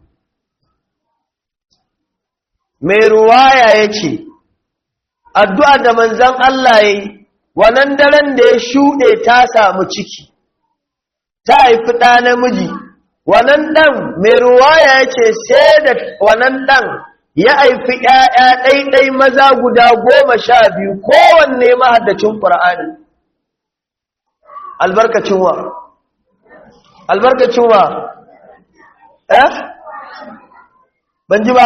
mai ruwaya ya ce addu'a da manzan Allah ya yi wannan daren da ya shuɗe ta samu ciki ta haifi ɗa namiji wannan ɗan mai ruwaya ya ce sai da wannan ɗan ya haifi ‘ya'ya ɗaiɗai maza guda goma sha biyu kowanne mahaddacin ƙura'ani albarkacin wa albarkacin wa eh ban ji ba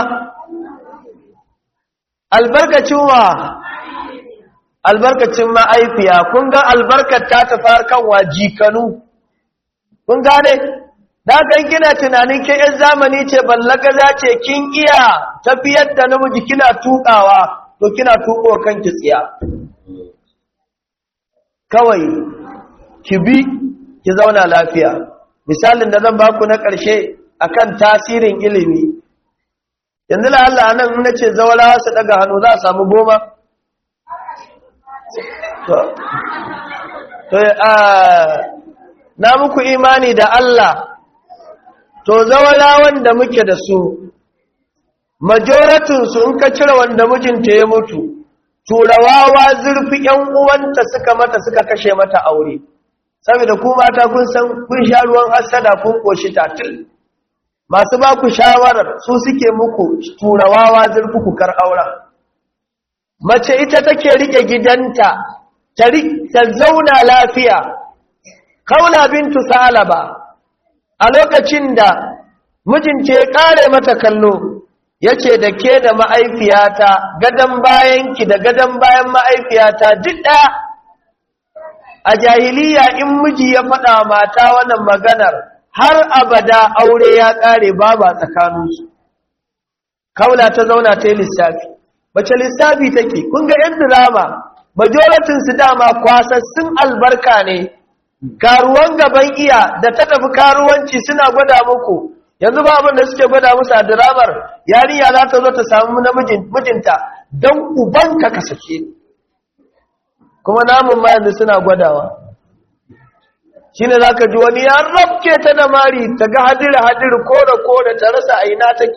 albarkacin wa albarkacin ma'aifiya kun ga albarkar ta tafi kan wa jikanu kun gane da kan kina tunanin ke yan zamani ce ballagaza ce kin iya tafiyar da namiji kina tukawa to kina tuko kanki tsiya kawai ki bi ki zauna lafiya misalin da zan baku na ƙarshe akan tasirin ilimi yanzu la Allah nan na ce zawarawa su daga hannu za a samu goma to na muku imani da Allah to zawarawan da muke da su majoratinsu in ka cire wanda mijinta ya mutu turawawa zurfi ‘yan uwanta suka mata suka kashe mata aure saboda ku mata kun san kun sha ruwan hasada kun koshi tatil masu ba ku shawarar su suke muku turawawa zurfi ku kar auren mace ita take rike gidanta ta zauna lafiya kaula bintu salaba a lokacin da mijinta ya kare mata kallo yace da ke da ma'aifiyata gadan bayanki da gadan bayan ma'aifiyata duk ɗaya a jahiliya in miji ya faɗa mata wannan maganar har abada aure ya ƙare baba tsakaninsu kaula ta zauna ta yi lissafi bace lissafi take kun ga yan drama majoratinsu dama kwasassun albarka ne karuwan gaban iya da ta tafi karuwanci suna gwada muku yanzu ba abin da suke gwada musu a diramar yarinya za ta zo ta samu mijinta don ubanka ka sake kuma namun ma yanzu suna gwadawa shi ne za ka ji wani ya rabke ta da mari ta ga hadiri hadiri kore kore ta rasa a ina take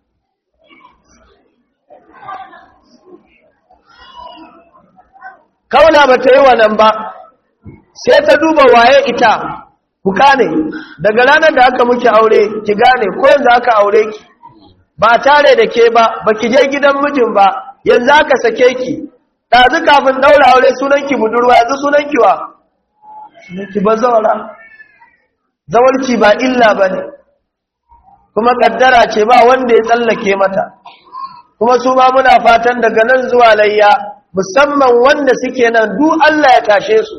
kauna ba ta yi wannan ba sai ta duba waye ita ku gane daga ranar da aka muke aure ki gane ko yanzu aka aure ki ba tare da ke ba ba ki je gidan mijin ba yanzu aka sake ki ɗazu kafin ɗaura aure sunanki budurwa yanzu sunanki wa sunanki ba zaura zawarci ba illa ba ne kuma ƙaddara ce ba wanda ya tsallake mata kuma su ma muna fatan daga nan zuwa layya musamman wanda suke nan duk Allah ya tashe su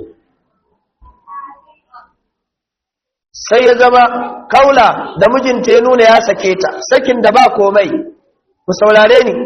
sai ya zama kaula da mijinta ya nuna ya sake ta sakin da ba komai ku saurare ni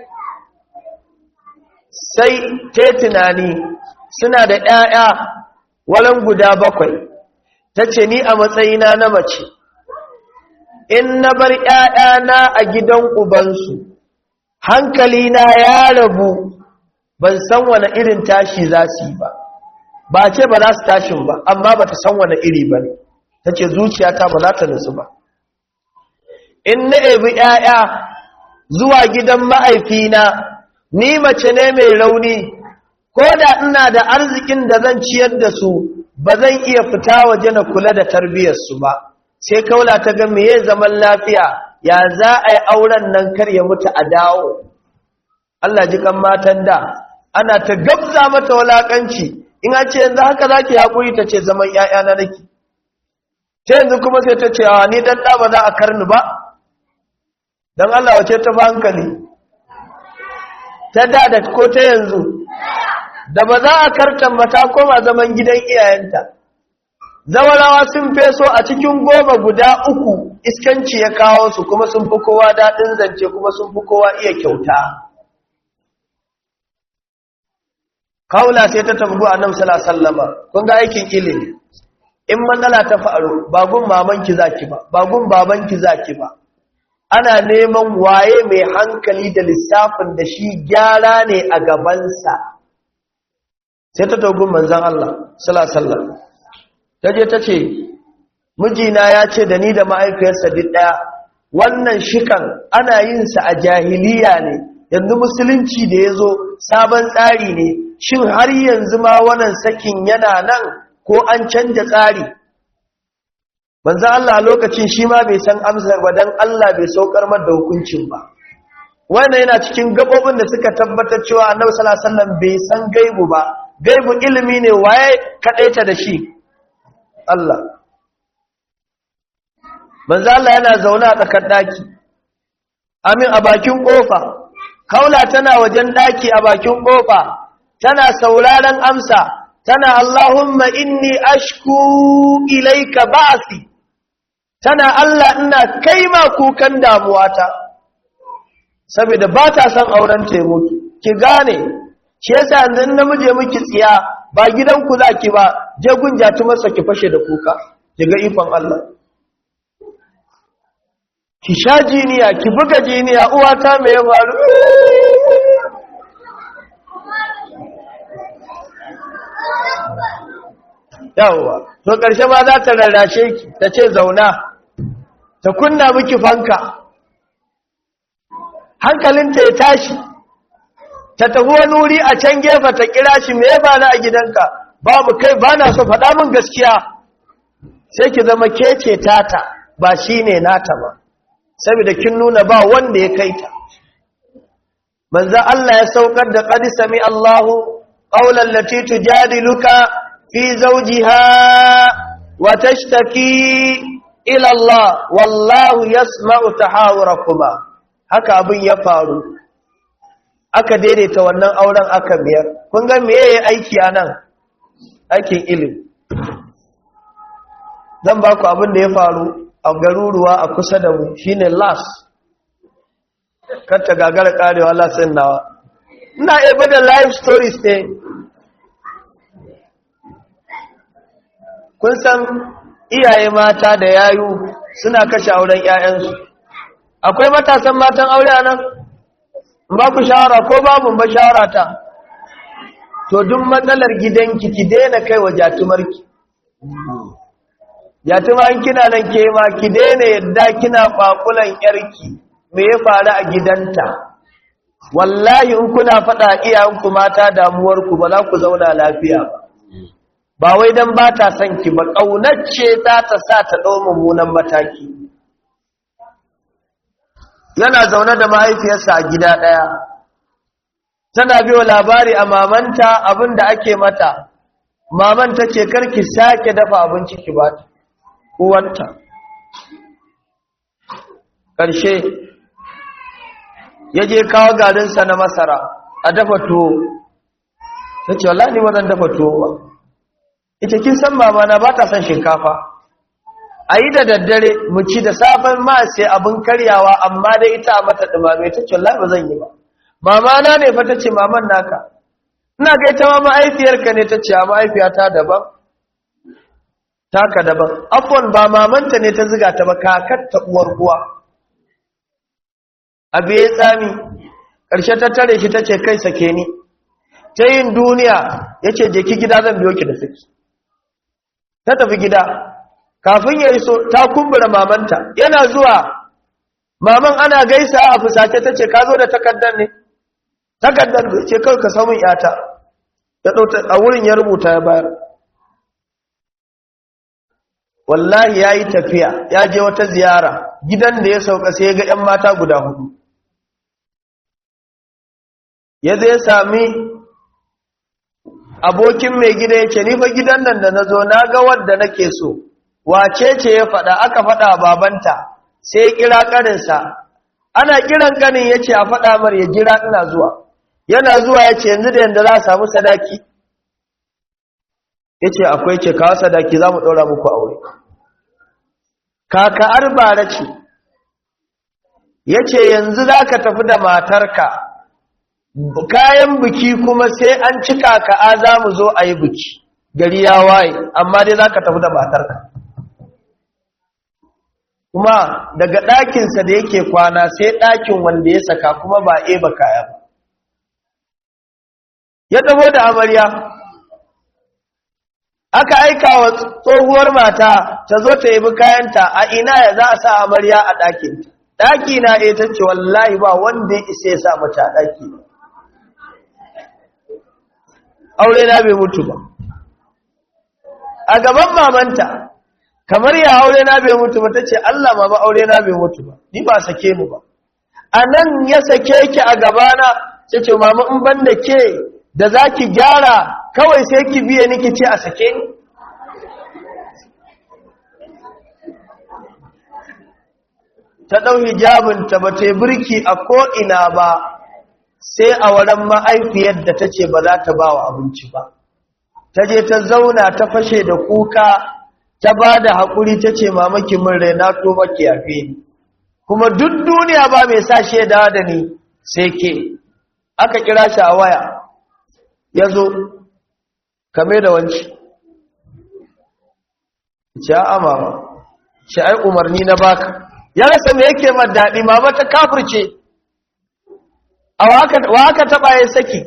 sai ta tunani suna da ‘ya'ya walan guda bakwai ta ce ni a matsayina na mace in na bar ‘ya'yana a gidan ubansu hankalina ya rabu ban san wani irin tashi za su yi ba ba ce ba za su tashin ba amma ba ta san wani iri ba ne ta ce zuciyata ba za ta nutsu ba in na ebi ‘ya'ya zuwa gidan ma'aifina ni mace ne mai rauni ko da ina da arzikin da zan ciyar da su ba zan iya fita waje na kula da tarbiyyarsu ba sai kaula ta ga meye zaman lafiya ya za a yi auren nan kar ya mutu a dawo Allah ji kan matan da ana ta gabza mata walakanci in an ce yanzu haka zaki haƙuri ta ce zaman ‘ya'yana nake ta yanzu kuma sai ta ce a ni dan ɗa ba za a karni ba don Allah wace ta ba hankali ta da da ko ta yanzu da ba za a kartan mata koma zaman gidan iyayenta zawarawa sun feso a cikin goma guda uku iskanci ya kawo su kuma sun fi kowa daɗin zance kuma sun fi kowa iya kyauta kawula sai ta tafi a nan sallama kun ga aikin ilimi in matsala ta faru bagun mamanki zaki ba bagun babanki zaki ba ana neman waye mai hankali da lissafin da shi gyara ne a gabansa sai ta togun manzan Allah salasallar ta je ta ce mijina ya ce da ni da ma'aifiyarsa duk ɗaya wannan shikan ana yinsa a jahiliya ne yanzu musulunci da ya zo sabon tsari ne shin har yanzu ma wannan sakin yana nan ko an canja tsari manzan Allah lokacin shi ma bai san amsar ba don Allah bai saukar da hukuncin ba wannan yana cikin gabobin da suka tabbatar cewa annabi sallallahu alaihi wasallam bai san gaibu ba gaibu ilimi ne waye kadaita da shi Allah manzo Allah yana zaune a tsakar daki amin a bakin kofa kaula tana wajen daki a bakin kofa tana sauraron amsa tana Allahumma inni ashku ilayka ba'si tana Allah ina kaima kukan damuwata saboda ba ta son auren ta mutu ki gane shi yasa yanzu namije miki tsiya ba gidanku zaki ba je gunjatu masa ki fashe da kuka ki ga ifan Allah ki sha jiniya ki buga jiniya uwata mai ya faru yawwa to ƙarshe ma za ta rarrashe ki ta ce zauna ta kunna miki fanka hankalinta ya tashi ta tafi wani wuri a can gefe ta kira shi me ya bani a gidanka babu kai ba na so faɗa min gaskiya sai ki zama kece tata ba shi ne nata ba saboda kin nuna ba wanda ya kai ta manzo Allah ya saukar da qad sami Allahu qawlan lati tujadiluka fi zawjiha wa tashtaki ila Allah wallahu yasma'u tahawurakuma haka abin ya faru aka daidaita wannan auren aka biyar kun ga me yayi aiki anan aikin ilimi zan ba ku abin da ya faru a garuruwa a kusa da mu shine las kar ta gagara karewa lasin nawa ina ebe da life stories ne kun san iyaye mata da yayu suna kashe auren 'ya'yansu akwai matasan matan aure a nan ba ku shawara ko babu ba shawara ta to duk matsalar gidanki ki daina kai wa jatumarki jatuman kina nan ke ma ki daina yadda kina fakulan yarki me ya faru a gidanta wallahi in kuna faɗa iyayenku mata damuwarku ba za ku zauna lafiya ba ba wai dan ba ta son ki ba ƙaunacce za ta sa ta ɗau mummunan mataki yana zaune da mahaifiyarsa a gida ɗaya tana biyo labari a mamanta abin da ake mata maman ta ce karki sake dafa abinci ki ba uwanta ƙarshe ya je kawo garinsa na masara a dafa tuwo ta ce wala ni wadan dafa tuwo ba ita kin san mamana ba ta son shinkafa a yi da daddare mu ci da safen ma sai abin karyawa amma dai ita a mata ɗumame ta ce wala ba zan yi ba mamana ne fa ta ce maman naka ina ga ita ma ma'aifiyarka ne ta ce a ma'aifiyata daban taka daban afon ba mamanta ne ta ziga ta ba kakatta uwar uwa abu ya tsami ƙarshe ta tare shi ta ce kai sake ni ta yin duniya ya ce je ki gida zan biyo ki da saki ta tafi gida kafin ya iso ta kumbura mamanta yana zuwa maman ana gaisa a fusace ta ce ka zo da takardar ne takardar ce kawai ka samun yata ya ɗauta a wurin ya rubuta ya bayar wallahi ya yi tafiya ya je wata ziyara gidan da ya sauka sai ya ga 'yan mata guda hudu ya zai sami abokin mai gida ya ce nifa gidan nan da na zo na ga wadda nake so wace ce ya faɗa aka faɗa babanta sai ya kira ƙaninsa ana kiran ƙanin ya ce a faɗa mar ya jira ina zuwa yana zuwa ya ce yanzu da yadda za a samu sadaki ya ce akwai ce kawo sadaki za mu ɗora muku aure kaka'ar bara ce ya ce yanzu za ka tafi da matarka kayan biki kuma sai an ci kaka'a za mu zo a yi biki gari ya waye amma dai za ka tafi da matarka kuma daga ɗakinsa da yake kwana sai ɗakin wanda ya saka kuma ba eba kaya ba ya ɗabo da amarya aka aika wa tsohuwar mata ta zo ta yabi kayanta a ina ya za a sa amarya a ɗakinta ɗaki na ɗaya ta ce wallahi ba wanda ya isa ya sa mata a ɗaki aure na bai mutu ba a gaban mamanta kamar ya aure na bai mutu ba ta ce Allah ma ba aure na bai mutu ba ni ba sake mu ba a nan ya sake ki a gabana sai ce mama in ban da ke da za ki gyara kawai sai ki biye ni ki ce a sake ni ta ɗau hijabinta ba ta birki a ko'ina ba sai a wurin ma'aifiyar da ta ce ba za ta ba wa abinci ba ta je ta zauna ta fashe da kuka ta ba da haƙuri ta ce mamaki min rai na to maki yafe ni kuma duk duniya ba mai sa shaida da ni sai ke aka kira shi a waya ya zo kame da wanci ce a amama ce ai umarni na baka ya rasa me yake ma daɗi mama ta kafirce a wa aka taɓa ya saki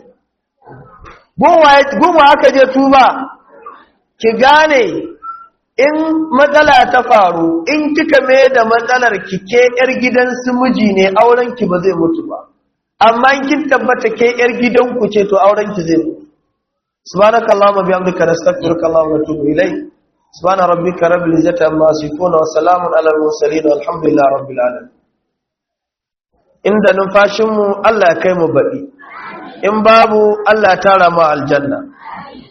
gunwa aka je tuba ki gane in matsala ta faru in kika mai da matsalar kike yar gidan su miji ne auren ki ba zai mutu ba amma in kin tabbata ke yar gidan ku ce to auren ki zai mutu subhanakallahumma bihamdika nastaghfiruka wa natubu ilayk subhana rabbika rabbil izzati amma yasifun wa salamun alal mursalin walhamdulillahi rabbil alamin inda numfashin mu Allah ya kai mu baɗi in babu Allah ya tara mu aljanna